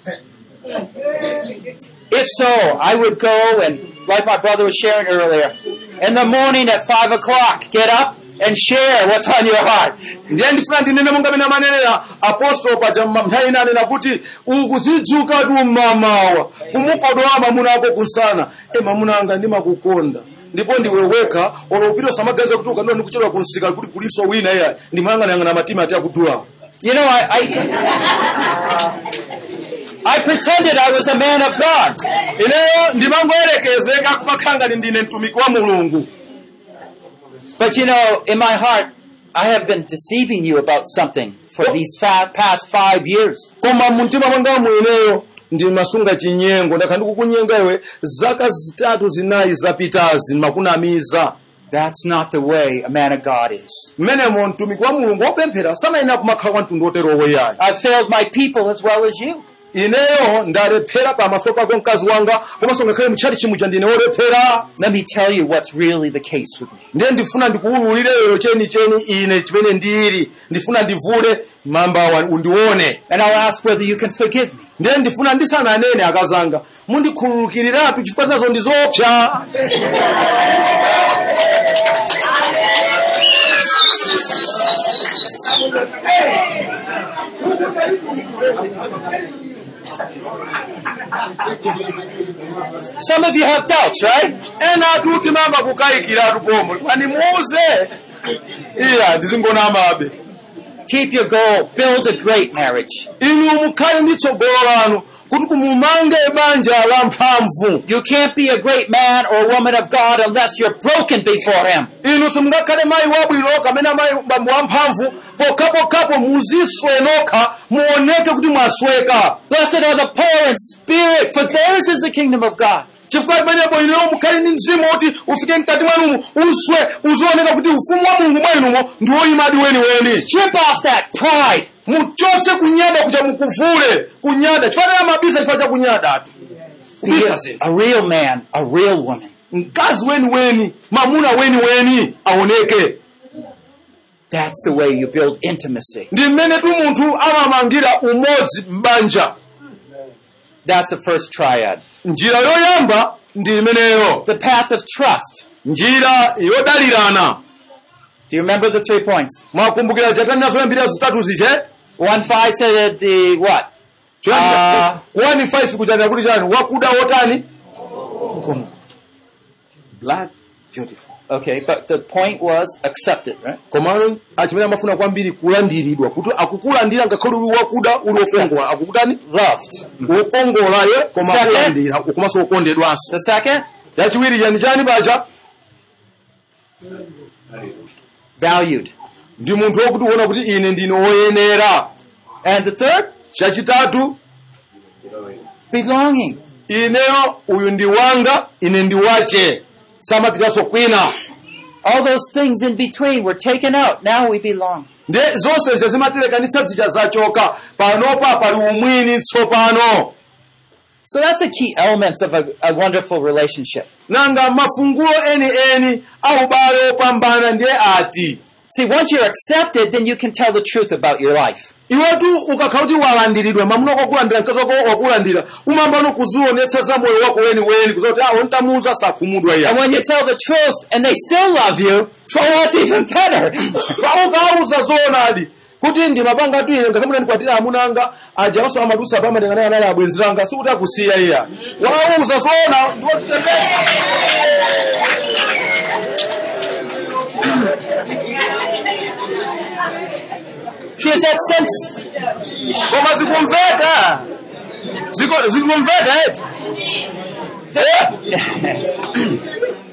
If so, I would go and, like my brother was sharing earlier, in the morning at 5 o'clock, get up and share what's on your heart. ndiye ndifuna ndinene monga mene amanenera apostolo paja nthawi ina anena kuti ukudzidzuka tu mmamawa kumukodowa mamuna ako kunsana e mamuna anga ndimakukonda ndipo ndiwe wekha olopita usamaganiza kuti ukadula ndikuchedwa kunsika kuti kulinso wina iya ndimayang'anayang'ana matima ati akudula You know, I, I, I pretended I was a man of God. ineyo ndimangoyerekezeka kumakhala ngati ndine mtumiki wa mulungu But you know, in my heart, I have been deceiving you about something for these fa- past five years. koma mumtima mwanga mweneyo ndimasunga chinyengo ndakha ndikukunyenga iwe zaka zitatu zinayi zapitazi ndimakunamiza That's not the way a man of God is. mmenemo mtumiki wa mulungu wopemphera samayenera kumakhala kwa mtundu oterowo yayi I've failed my people as well as you. ineyo ndalephera pamaso pako mkazi wanga komanso ngakhale mtchali chimuja ndine wolephera Let me tell you what's really the case with me. ndiye ndifuna ndikuwululire lero chenicheni ine chimene ndili ndifuna ndivule mambawa undione And I'll ask whether you can forgive me. ndiye ndifuna ndisananene akazanga mundikhululukiratu chifukwa zinazo ndi zoopsa Some of you have doubts, right? ena atu timamba kukayikiratu pomwe kwani muze iya ndizingonamabe Keep your goal. Build a great marriage. inu mukhale ndi tsogolo lanu kuti kumumange banja la mphamvu You can't be a great man or woman of God unless you're broken before Him. inu simungakhale mayi wabwino kapena mayi bambo wamphamvu pokhapokhapo muziswe nokha muoneke kuti mwasweka Blessed are the poor in spirit, for theirs is the kingdom of God. chifukwa pamenepo ineyo mukhale ndi mzimu kuti ufike mkati mwanumu uswe uzioneka kuti ufumu wa mulungu mwanumo ndi woyimadi weniweni Strip off that pride. muchotse kunyada kucha mukuvule kunyada chifanira mabisa chifukwa cha kunyada atu Be kubisa a, zinthu a real man, a real woman. mkazi weniweni mamuna weniweni aoneke That's the way you build intimacy. ndi mmene tu munthu amamangira umodzi m'banja That's the first triad. njira yoyamba ndi imeneyo The path of trust. njira yodalirana Do you remember the three points? mwakumbukira chakani nazoyambirira zitatu zije One five said the what? Ah. 1 kuchanira kuti chani wakuda wotani blood beautiful Okay, but the point was accept it, right? koma achimene amafuna kwambiri kulandiridwa kuti akukulandira ngakhale uli wakuda uli wokongola akukutani Loved. wokongola ye koma Second. akulandira komanso wokondedwanso The second, yachiwiri chani chani pacha valued. ndi munthu wokuti uona kuti ine ndine woyenera And the third, chachitatu belonging. ineyo uyu ndi wanga ine ndi wache samapitanso kwina All those things in between were taken out. Now we belong. ndi zonse zimaterekanitsa zija zachoka panopa pali umwini tsopano So that's the key elements of a, a wonderful relationship. nanga mafungulo eni eni aubale opambana ndiye ati See, once you're accepted, then you can tell the truth about your life. iwetu ukakhala kuti walandiridwa mamuna wakulandira mkazi wako wakulandira umambano kuzionetsa za moyo wako weniweni kuza kuti awo ntamuza sakhumudwa iya And when you tell the truth and they still love you, so that's even better. ukauza zoonadi kuti ndimapanga tu ine ngakamuna ndikwatira amuna anga aja onso amadusa pamatengana anali abwenzi langa sikuti akusiya iya wauza zoona ndiwozitembeza Here's that sense. koma zikumveka Ziko- zikumveka eti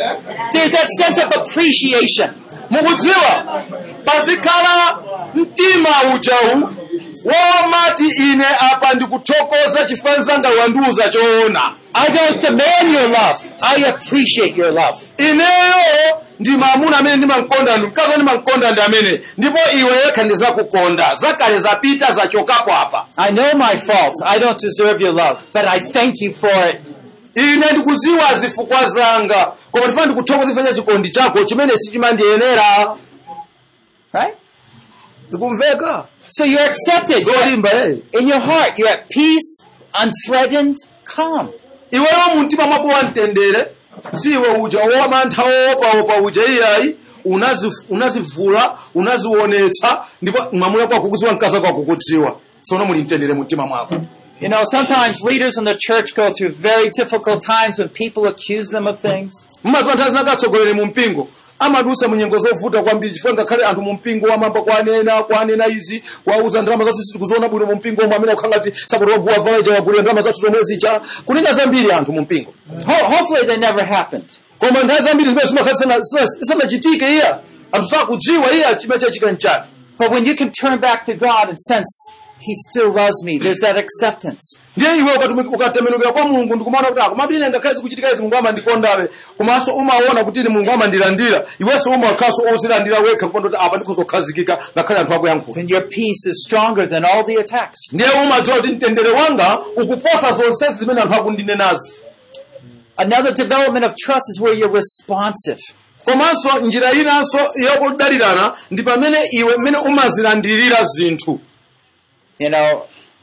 There's that sense of appreciation. mukudziwa pazikhala mtima uchawu womati ine apa ndikuthokoza chifukwa mzanga wandiuza choona I don't demand your love. I appreciate your love. ineyo ndi mamuna amene ndimankonda ndi mkazi ndimankonda ndi amene ndipo iwe yekha ndizakukonda zakale zapita zachokapo apa I know my faults. I don't deserve your love, but I thank you for it. ine ndikudziwa zifukwa zanga koma ndifuna ndikuthokoza chifukwa cha chikondi chako chimene sichimandiyenera Right? ndikumveka So you're accepted. You're zolimba eh. in your heart, you're at peace, unthreatened, calm. iweyo mumtima mwako wamtendere siwe uja womantha wopaopa uja iyayi unazi- unazivula unazionetsa ndipo mwamuna kwako kukudziwa mkazi wako akukudziwa sono muli mtendere mumtima mwako You know, sometimes leaders in the church go through very difficult times when people accuse them of things. mmaziwa nthawi zinakatsogolere mu mpingo amadusa mu nyengo zovuta kwambiri chifukwa ngakhale anthu mu mpingo amamba kwanena kwanena izi kwauza ndalama zathu tikuziona bwino mu mpingo omwe amene akukhala ngati sakuti waguwa valaja wagulira ndalama zathu zomwe zicha kunena zambiri anthu mu mpingo Ho- hopefully they never happened. koma nthawi zambiri zimene zimakhala zisanachitike iya anthu sakudziwa iya chimene chachika nchani But when you can turn back to God and sense He still loves me, there's that acceptance. ndiye iwe ukati- ukatembenukira kwa mulungu ndikumaona kuti akomati ine ngakhale zikuchitika izi mulungu amandikondabe komanso umaona kuti ine mulungu amandilandira iwenso umakhalanso ozilandira wekha kuona kuti apa ndikuzokhazikika ngakhale anthu akuyankhula Then your peace is stronger than all the attacks. ndiye umadziwa kuti mtendere wanga ukuposa zonsezi zimene anthu akundinenazi Another development of trust is where you're responsive. komanso njira inanso yokudalirana ndi pamene iwe mmene umazilandirira zinthu You know,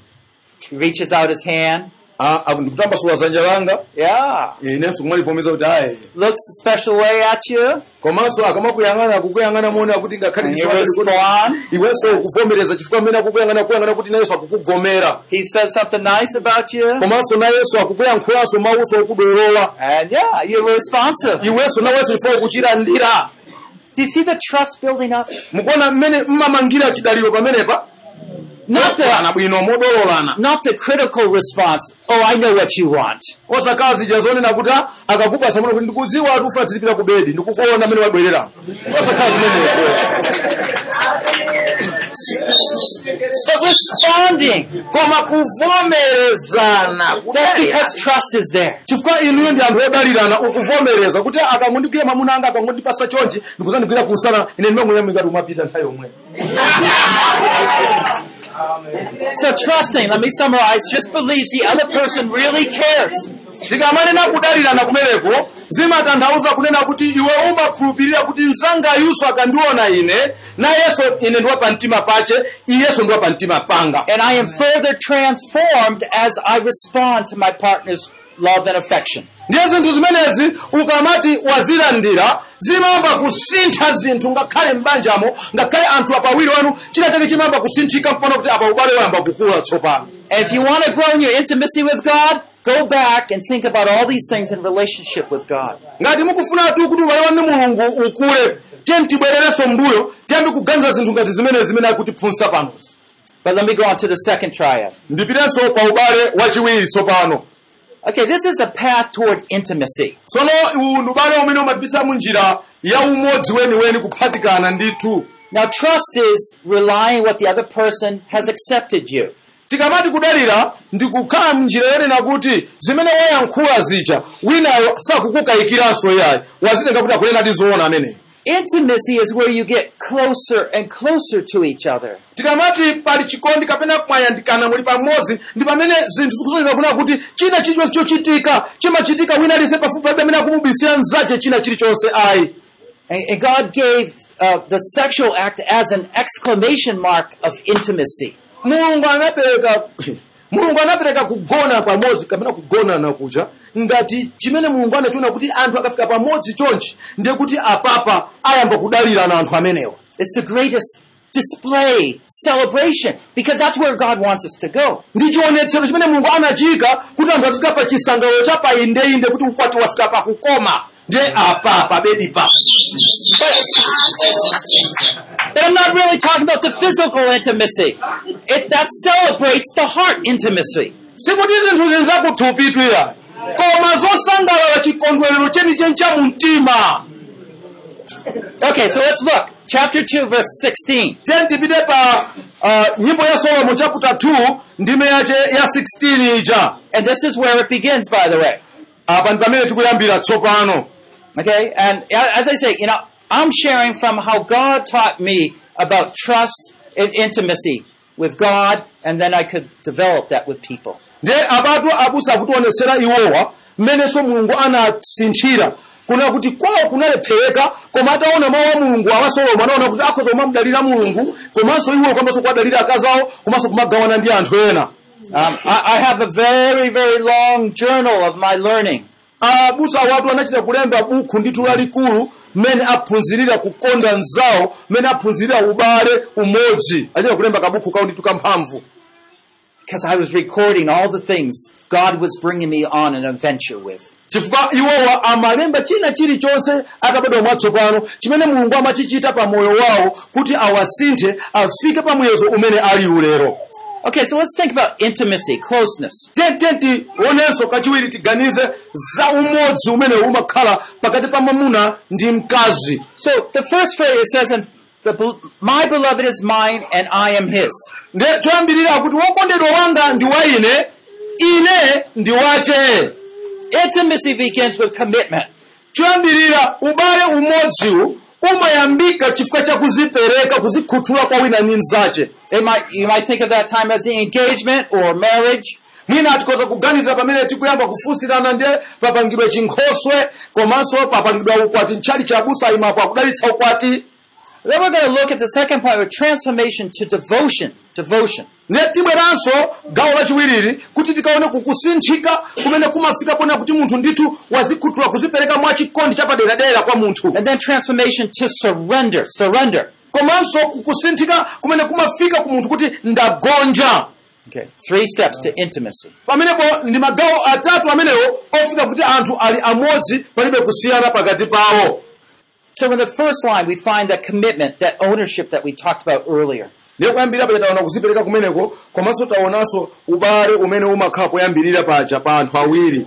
he reaches out his hand. Ah, ah, ndikutambasula dzanja langa Yeah. inenso kumalivomeza kuti ayi Looks a special way at you. komanso akamakuyang'ana akukuyang'ana mona kuti ngakhale And you ndiswali kuti respond. iwenso ukuvomereza chifukwa mmene akukuyang'ana kuyang'ana kuti nayenso akukugomera He says something nice about you. komanso nayenso akukuyankhulanso mawuso okudolola And yeah, you're responsive. iwenso nawenso ife ukuchilandira Do you see the trust building up? mukuona mmene mmamangira chidaliro pamenepa Not the, ana bwino modololana not the critical response. Oh, I know what you want. osakhala zija zonena kuti ah, akakupasa muno kuti ndikudziwa ati ufuna tizipita ku bedi ndikukuona mmene wabwerera osakhala zimenezo But responding. koma kuvomerezana That's because trust is there. chifukwa inuyo ndi anthu odalirana ukuvomereza kuti akangondikira mwamuna anga akangondipasa chonchi ndikuzandigwira kunsana ine ndimanguyamika umapita nthawi yomwe So trusting, let me summarize, just believes the other person really cares. tikamanena kudalirana kumeneko zimatanthauza kunena kuti iwe umakhulupirira kuti mzangayuso akandiona ine nayenso ine ndiwa pamtima pache iyenso ndiwa pamtima panga And I am further transformed as I respond to my partner's love and affection. ndiye zinthu zimenezi ukamati wazilandira zimamba kusintha zinthu ngakhale m'banjamo ngakhale anthu apawiri wanu china chake chimamba kusinthika mpona kuti apa ubale wayamba kukula tsopano And if you want to grow in your intimacy with God, go back and think about all these things in relationship with God. ngati mukufunatu kuti ubale wanu ndi mulungu ukule tiye tibwererenso mbuyo tiyambe kuganiza zinthu ngati zimene zimene akutiphunzitsa panozi But let me go on to the second triad. ndipitenso pa ubale wachiwiri tsopano Okay, this is a path toward intimacy. tsono uwu ndi ubale umene umatipitsa mu njira ya umodzi weniweni kuphatikana ndithu Now, trust is relying what the other person has accepted you. tikamati kudalira ndikukhala mnjira yonena kuti zimene wayankhula zija winayo sakukukayikiranso yayi wazitenga kuti akunena ndi zoona ameneyo Intimacy is where you get closer and closer to each other. tikamati pali chikondi kapena mwayandikana muli pamodzi ndi pamene zinthu zikusonyeza kunena kuti china chilichonse chochitika chimachitika wina aliyense pafupi palibe amene akumubisira mzache china chilichonse ayi And, and God gave uh, the sexual act as an exclamation mark of intimacy. mulungu anapereka mulungu anapereka kugona pamodzi kapena kugonana kuja ngati chimene mulungu anachiona kuti anthu akafika pamodzi chonchi ndiye kuti apapa ayamba kudalirana anthu amenewa It's the greatest display, celebration, because that's where God wants us to go. ndi chionetsero chimene mulungu anachika kuti anthu azifika pa chisangalalo cha paindeinde kuti ukwati wafika pakukoma ndiye apa pabedi pa But I'm not really talking about the physical intimacy. It, that celebrates the heart intimacy. sikuti zinthu zili zakuthupi iya koma zosangalala chikondwerero chenicheni cha mumtima Okay, so let's look. Chapter 2, verse 16. tiye tipite pa uh, nyimbo ya solomo chapter 2 ndime yache ya 16 ija And this is where it begins, by the way. apa ndi pamene tikuyambira tsopano Okay, and a- as I say, you know, I'm sharing from how God taught me about trust and intimacy with God, and then I could develop that with people. nde apatu abusa akutionetsera iwowa mmenenso mulungu anasinthira kuna kuti kwawo kunalephereka koma ataona mawu a mulungu awa solomo anaona kuti akhoza kumamdalira mulungu komanso iwo komanso kuwadalira akazawo komanso kumagawana ndi anthu ena Um, I, I have a very, very long journal of my learning. abusa awatu anachita kulemba bukhu ndithu lalikulu mmene aphunzirira kukonda mzawo mmene aphunzirira ubale umodzi achita kulemba kabukhu kawo ndithu kamphamvu Because I was recording all the things God was bringing me on an adventure with. chifukwa iwowa amalemba china chilichonse akabadwa mwatsopano chimene mulungu amachichita pa moyo wawo kuti awasinthe afike pa muyezo umene ali ulero Okay, so let's think about intimacy, closeness. tiyeni tionenso kachiwiri tiganize za umodzi umene umakhala pakati pa mwamuna ndi mkazi So the first phrase it says, "And the, bel- "My beloved is mine, and I am His." nde choyambirira kuti wokondedwa wanga ndi wa ine ine ndi wache Intimacy begins with commitment. choyambirira ubale umodziwu umayambika chifukwa cha kuzipereka kuzikhuthula kwa wina ndi mnzache It might, you might think of that time as the engagement or marriage. mwina tikhoza kuganiza pamene tikuyamba kufunsirana ndiye papangidwa chinkhoswe komanso papangidwa ukwati ntchali cha abusa imapo akudalitsa ukwati Then we're going to look at the second part of transformation to devotion. Devotion. ndiye tibweranso gawo lachiwiriri kuti tikaone kukusinthika kumene kumafika pona kuti munthu ndithu wazikhuthula kuzipereka mwa chikondi chapaderadera kwa munthu And then transformation to surrender. Surrender. komanso kukusinthika kumene kumafika ku munthu kuti ndagonja Okay. Three steps to intimacy. pamenepo ndi magawo atatu amenewo ofika kuti anthu ali amodzi palibe kusiyana pakati pawo So in the first line, we find that commitment, that ownership that we talked about earlier. ndiye kuyambirira paja taona kuzipereka kumeneko komanso taonanso ubale umene umakhala poyambirira paja pa anthu awiri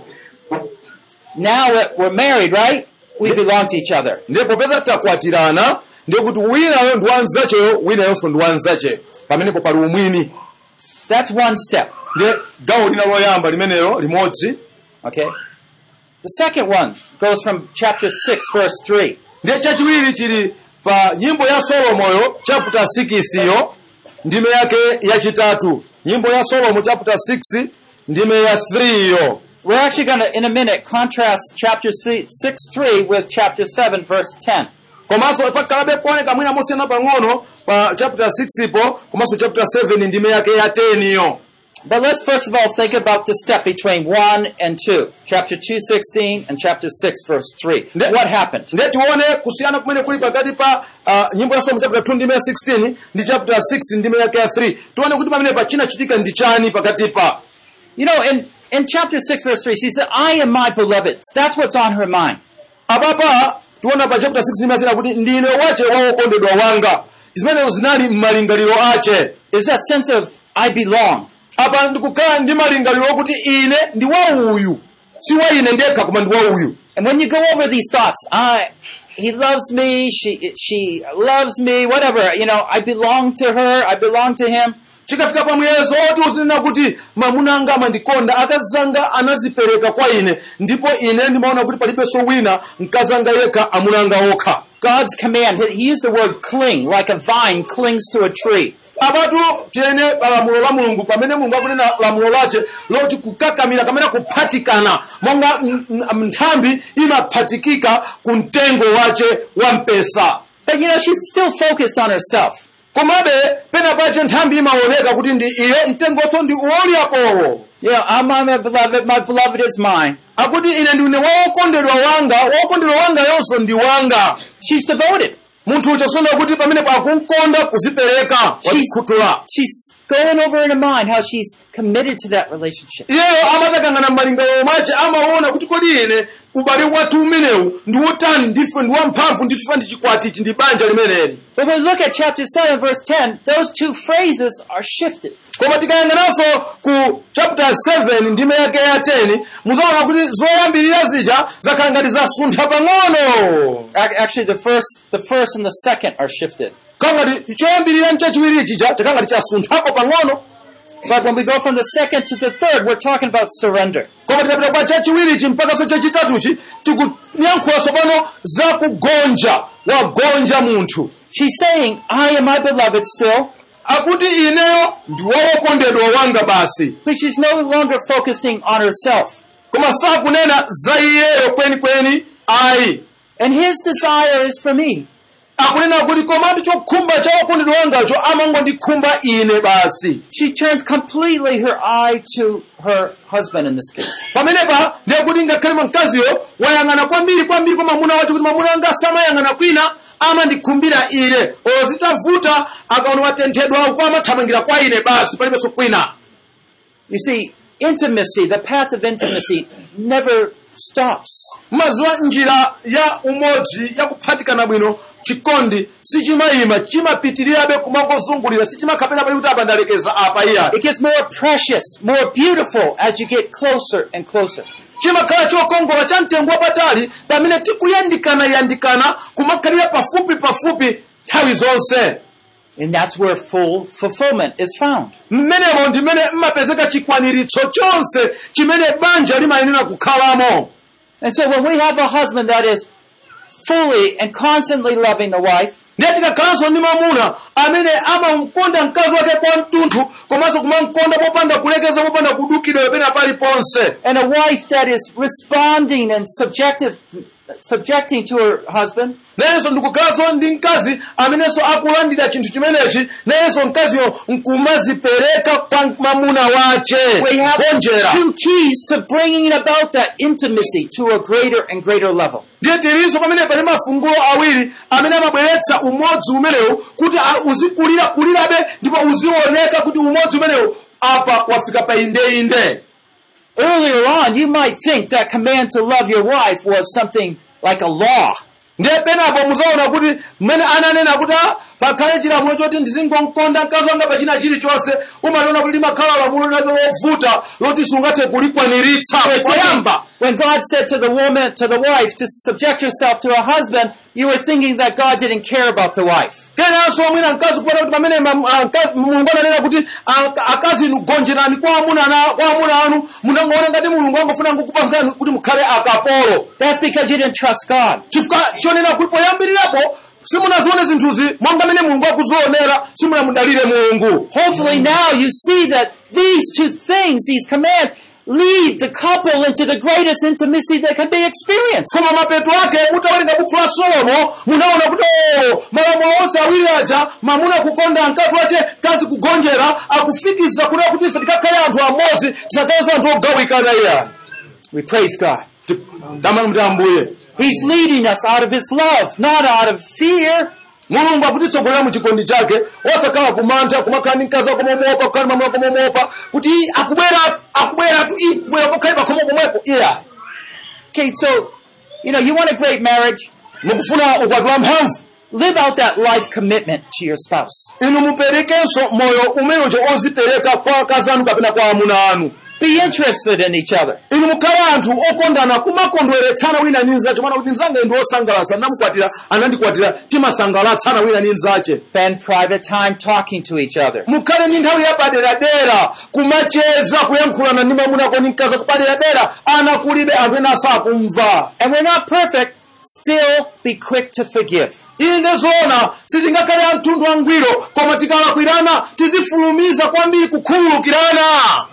Now that we're married, right? We belong to each other. ndiye popeza takwatirana ndiye kuti winayo ndi wanzacheyo winayonso ndi wanzacheyo pamenepo pali umwini That's one step. ndiye gawo lina loyamba limenelo limodzi Okay? The second one goes from chapter 6, verse 3. ndiye chachiwiri chili pa nyimbo ya solomoyo chapter 6 yo ndime yake yachitatu nyimbo ya solomo chapter 6 ndime ya 3 yo We're actually going to, in a minute, contrast chapter 6, 3 with chapter 7, verse 10. komanso pakhalabe kuoneka mwina mosiyana pang'ono pa chapter 6 po komanso chapter 7 ndime yake ya 10 yo But let's first of all think about the step between 1 and 2. Chapter 2, 16, and chapter 6, verse 3. Ne- What happened? ndiye tione kusiyana kumene kuli pakati pa uh, nyimbo ya solomo chapter 2 ndime ya 16 ndi chapter 6 ndime yake ya 3 tione kuti pamene pachinachitika ndi chani pakati pa You know, in, in chapter 6, verse 3, she said, I am my beloved. That's what's on her mind. apapa tiona pa chapter 6 ndime ya 3 kuti ndine wache wa wokondedwa wanga zimenezo zinali m'malingaliro ache Is that sense of, I belong. apa ndikukhala ndi malingaliro okuti ine ndi wa uyu si wa ine ndekha koma ndi wa uyu And when you go over these thoughts, I, he loves me, she, she loves me, whatever, you know, I belong to her, I belong to him. chikafika pamwezo oti uzinena kuti mwamuna anga amandikonda akazi anga anazipereka kwa ine ndipo ine ndimaona kuti palibenso wina mkazi anga yekha amuna anga okha God's command, he he used the word cling, like a vine clings to a tree. apatu tiyene lamulo la mulungu pamene mulungu akunena lamulo lace loti kukakamira kamene kuphatikana monga m- m- nthambi imaphatikika ku mtengo wace wa mpesa But you know, she's still focused on herself. komabe pena pache nthambi imaoneka kuti ndi iyo mtengonso ndi uwoliapowo You know, I'm my beloved, my beloved is mine. akuti ine ndine wokondedwa wanga wokondedwa wanga yonso ndi wanga She's devoted. munthu ucho kusonera kuti pamene pakumkonda kuzipereka wazikhuthula She's going over in her mind how she's committed to that relationship. iyeyo amatakangana m'malingaliro mwace amaona kuti kodi ine ubale wathu umenewu ndi wotani ndife ndi wamphamvu nditufa ndi chikwati ichi ndi banja limeneli But when we look at chapter 7, verse 10, those two phrases are shifted. koma tikayang'ananso ku chapter 7 ndime yake ya 10 muzaona kuti zoyambirira zija zakhala ngati zasuntha pang'ono Ac- Actually, the first, the first and the second are shifted. khala ngati choyambirira mchachiwiri chija chakhala ngati chasunthapo pang'ono But when we go from the second to the third, we're talking about surrender. koma tikapita kwa chachiwirichi mpaka so chachitatuchi tikuyankhulaso pano za kugonja wagonja munthu She's saying, I am my beloved still, akuti ineyo ndi wokondedwa wanga basi but she's no longer focusing on herself. koma sakunena za iyeyo kwenikweni ayi And his desire is for me. akunena kuti komatu chokhumba cha wokondedwa wangacho amangondikhumba ine basi She turns completely her eye to her husband in this case. pamenepa ndiye kuti ngakhale mkaziyo wayang'ana kwambiri kwambiri kwa mwamuna wacho kuti mwamuna wanga samayang'ana kwina amandikhumbira ine ozitavuta akaona watenthedwa uko amathamangira kwa ine basi palibenso kwina You see, intimacy, the path of intimacy, never stops. mazuwa njira ya umodzi yakuphatikana bwino chikondi sichimayima chimapitirirabe kumangozungulira sichimakhapena pali kuti apa ndalekeza apa iya It gets more precious, more beautiful as you get closer and closer. chimakhala chokongola cha mtengo wapatali pamene tikuyandikana yandikana kumakhalira pafupi pafupi nthawi zonse And that's where full fulfillment is found. mmenemo ndimene mmapezeka chikwaniritso chonse chimene banja limayenera kukhalamo And so when we have a husband that is fully and constantly loving the wife, ndiye tikakhalanso ndi mamuna amene amamkonda mkazi wake kwa mtunthu komanso kumamkonda popanda kulekeza popanda kudukidwa pena paliponse and a wife that is responding and subjective, subjecting to her husband, nayenso ndikukhalanso ndi mkazi amenenso akulandira chinthu chimenechi nayenso mkaziyo nkumazipereka kwa mamuna wace we have gonjera two keys to bringing about that intimacy to a greater and greater level. ndiye tilinso pamene pali mafungulo awiri amene amabweretsa umodzi umenewu kuti a- uzikulira kulirabe ndipo uzioneka kuti umodzi umenewu apa wafika pa indeinde Earlier on, you might think that command to love your wife was something like a law. ndiye penapo muzaona kuti mmene ananena kuti "Ah, pakhale chilamulo choti ndizingonkonda mkazi wanga pachina chilichonse umaliona kuti limakhala lamulo linacho lovuta loti sungathe kulikwaniritsa poyamba When God said to the woman, to the wife, to subject yourself to her husband, you were thinking that God didn't care about the wife. kenanso mwina mkazi kupata kuti pamene mam- ah, mkazi- mulungu ananena kuti ah, akazi inu gonjerani kwa amuna ana- kwa amuna anu munangoona ngati mulungu angofuna kukupasani kuti mukhale akapolo That's because you didn't trust God. chifukwa chonena kuti poyambirirapo simunazione zinthuzi monga mene mulungu akuzionera simunamudalire mulungu Hopefully now you see that these two things, these commands, lead the couple into the greatest intimacy that can be experienced. koma mapeto ake mutawerenga buku la solomo munaona kuti "Oh, malamulo onse awiri aja mamuna kukonda mkazi wace kazi kugonjera akufikiza kunena kuti ife tikakhale anthu amodzi tisakhalenso anthu ogawikana iya We praise God. damani mti ambuye He's leading us out of His love, not out of fear. mulungu akutitsogolera mu chikondi chake osakhala kumantha kumakhala ndi mkazi wako momopa kukhala mamuna wako momopa kuti "Ii, akubwera akubweratu ii kubwera kokhale pakhomo pomwepo iya Okay, so, you know, you want a great marriage? mukufuna ukwati wa mphamvu Live out that life commitment to your spouse. inu muperekenso moyo umenewo ozipereka kwa akazi anu kapena kwa amuna anu Be interested in each other. inu mukhale anthu okondana kumakondweretsana wina ndi mnzace mana kuti mnzanga ndi osangalatsa ndamukwatira anandikwatira timasangalatsana wina ndi mnzace Spend private time talking to each other. mukhale ndi nthawi yapaderadera kumacheza kuyankhulana ndi mamunako ndi mkazi kupaderadera ana kulibe anthu ena sakumva And we're not perfect. Still be quick to forgive. iyi ndizoona sitingakhale amtundu wangwiro koma tikalakwirana tizifulumiza kwambiri kukhululukirana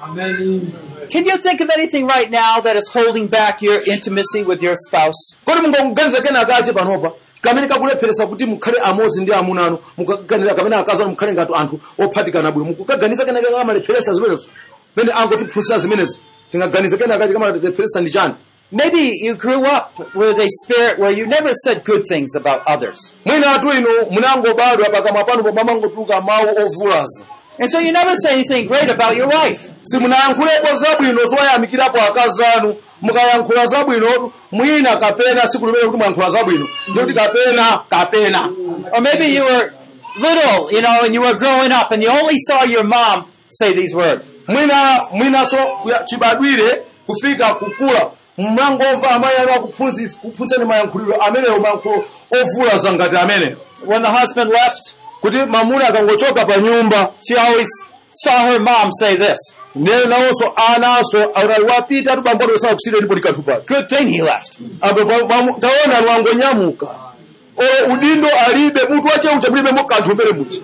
Can you think of anything right now that is holding back your intimacy with your spouse? kodi mungakuganiza kena kache panopa kamene kakulepheresa kuti mukhale amodzi ndi amuna anu mukaganiza kamene akazi anu mukhale ngati anthu ophatikana bwino mukukaganiza kena kake kamalepheresa zimenezo mene angotiphunzitsa zimenezi tingaganiza kena kache kamalepheresa ndi chani Maybe you grew up with a spirit where you never said good things about others. mwina atu inu munangobadwa pakamwa panu pomwe amangotuluka mawu ovulaza And so you never say anything great about your wife. simunayankhulepo zabwino zoyamikirapo akazi anu mukayankhula zabwino mwina kapena siku limene kuti mwayankhula zabwino ndikuti kapena kapena Or maybe you were little, you know, and you were growing up and you only saw your mom say these words. mwina mwinaso kuya- chibadwire kufika kukula mmangomva amayi anu akuphunzitsa kuphunzani mayankhuliro amenewo mayankhulo ovulaza ngati amenewo When the husband left, kuti mamuna akangochoka pa nyumba she always saw her mom say this. ndiye nawonso anaso ali wapita tubamboto sakusire ndipo likanthu pake Good thing he left. apo pa- pamu- taona lwangonyamuka o udindo alibe mutu wacheucha mulibemo kanthu mbere muchi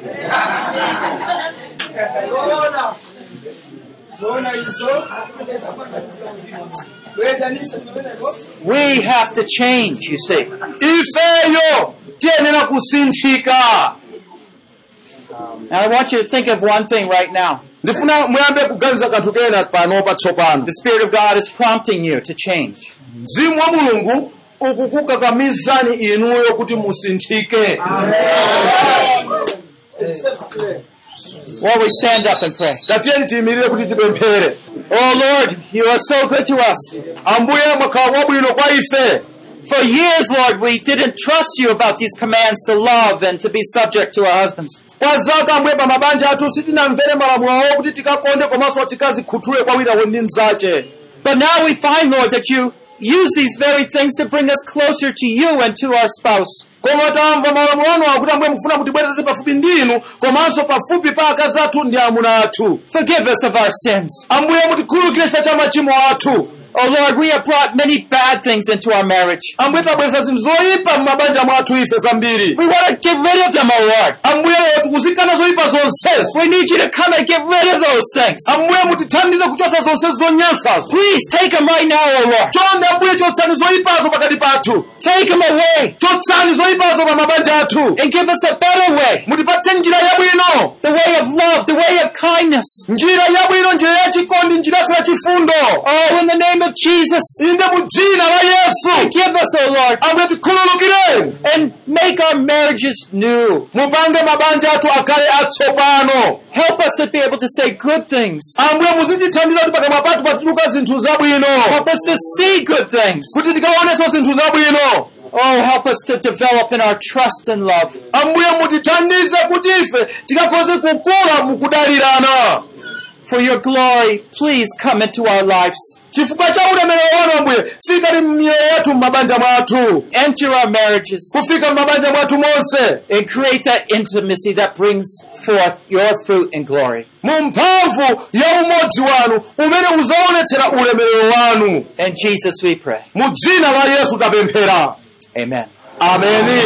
We have to change, you see. ifeyo tiyenera kusinthika And I want you to think of one thing right now. ndifuna muyambe kuganiza kanthu kena pano patsopano The Spirit of God is prompting you to change. mzimu wa mulungu ukukukakamizani inuyo kuti musinthike While we stand up and pray. tatiyeni tiyimirire kuti tipemphere Oh Lord, you are so good to us. ambuye mwakhala wabwino kwa ife For years, Lord, we didn't trust you about these commands to love and to be subject to our husbands. kwa zaka ambuye pa mabanja athu sitinamvere malamulo awo kuti tikakonde komanso tikazikhuthule kwa wina ndi mzache But now we find, Lord, that you use these very things to bring us closer to you and to our spouse. koma tamva malamulo anu akuti ambuye mufuna kutibwereza pafupi ndinu komanso pafupi pa akazi athu ndi amuna athu Forgive us of our sins. ambuye mutikhululukire cha machimo athu Oh Lord, we have brought many bad things into our marriage. ambuye tabweza zinthu zoyipa m'mabanja mwathu ife zambiri We want to get rid of them, oh Lord. ambuye tikuzikana zoyipa zonsezo We need you to come and get rid of those things. ambuye mutithandize kuchosa zonse zonyansazo Please take them right now, oh Lord. chonde ambuye chotsani zoyipazo pakati pathu Take them away chotsani zoyipazo pa mabanja athu and give us a better way. mutipatse njira yabwino The way of love, the way of kindness. njira yabwino njira yachikondi njiraso ya chifundo Oh, in the name of Jesus, inde mu dzina la yesu give us, oh Lord, ambuye tikhululukireni and make our marriages new. mupange mabanja athu akhale atsopano Help us to be able to say good things. ambuye muzitithandiza kuti pakamwa pathu pazituluka zinthu zabwino Help us to see good things. kuti tikaonenso zinthu zabwino Oh, help us to develop in our trust and love. ambuye mutithandize kuti ife tikakhoze kukula mukudalirana For your glory, please come into our lives. chifukwa cha ulemerero wanu ambuye fikani m'miyoyo yathu m'mabanja mwathu Enter our marriages kufika m'mabanja mwathu monse and create that intimacy that brings forth your fruit and glory. mu mphamvu ya umodzi wanu umene uzaonetsera ulemerero wanu In Jesus we pray. mu dzina la yesu tapemphera Amen. ameni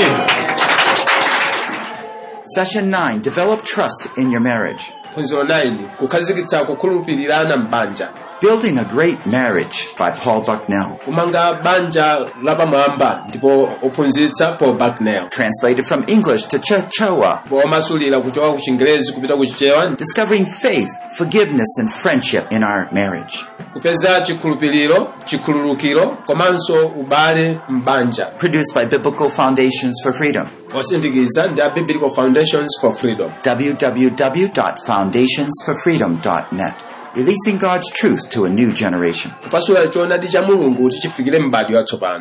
Session 9 Develop trust in your marriage. phunziro 9 kukhazikitsa kukhulupirirana m'banja Building a Great Marriage by Paul Bucknell. kumanga banja lapamwamba ndipo ophunzitsa paul bucknell Translated from English to Chichewa. ndipo omasulira kuchoka ku chingerezi kupita ku chichewa Discovering faith, forgiveness, and friendship in our marriage. kupeza chikhulupiriro chikhululukiro komanso ubale m'banja Produced by Biblical Foundations for Freedom. osindikiza ndi a biblical foundations for freedom www.foundationsforfreedom.net. Releasing God's truth to a new generation. kupasula choonadi cha mulungu kuti chifikire m'bado yatsopano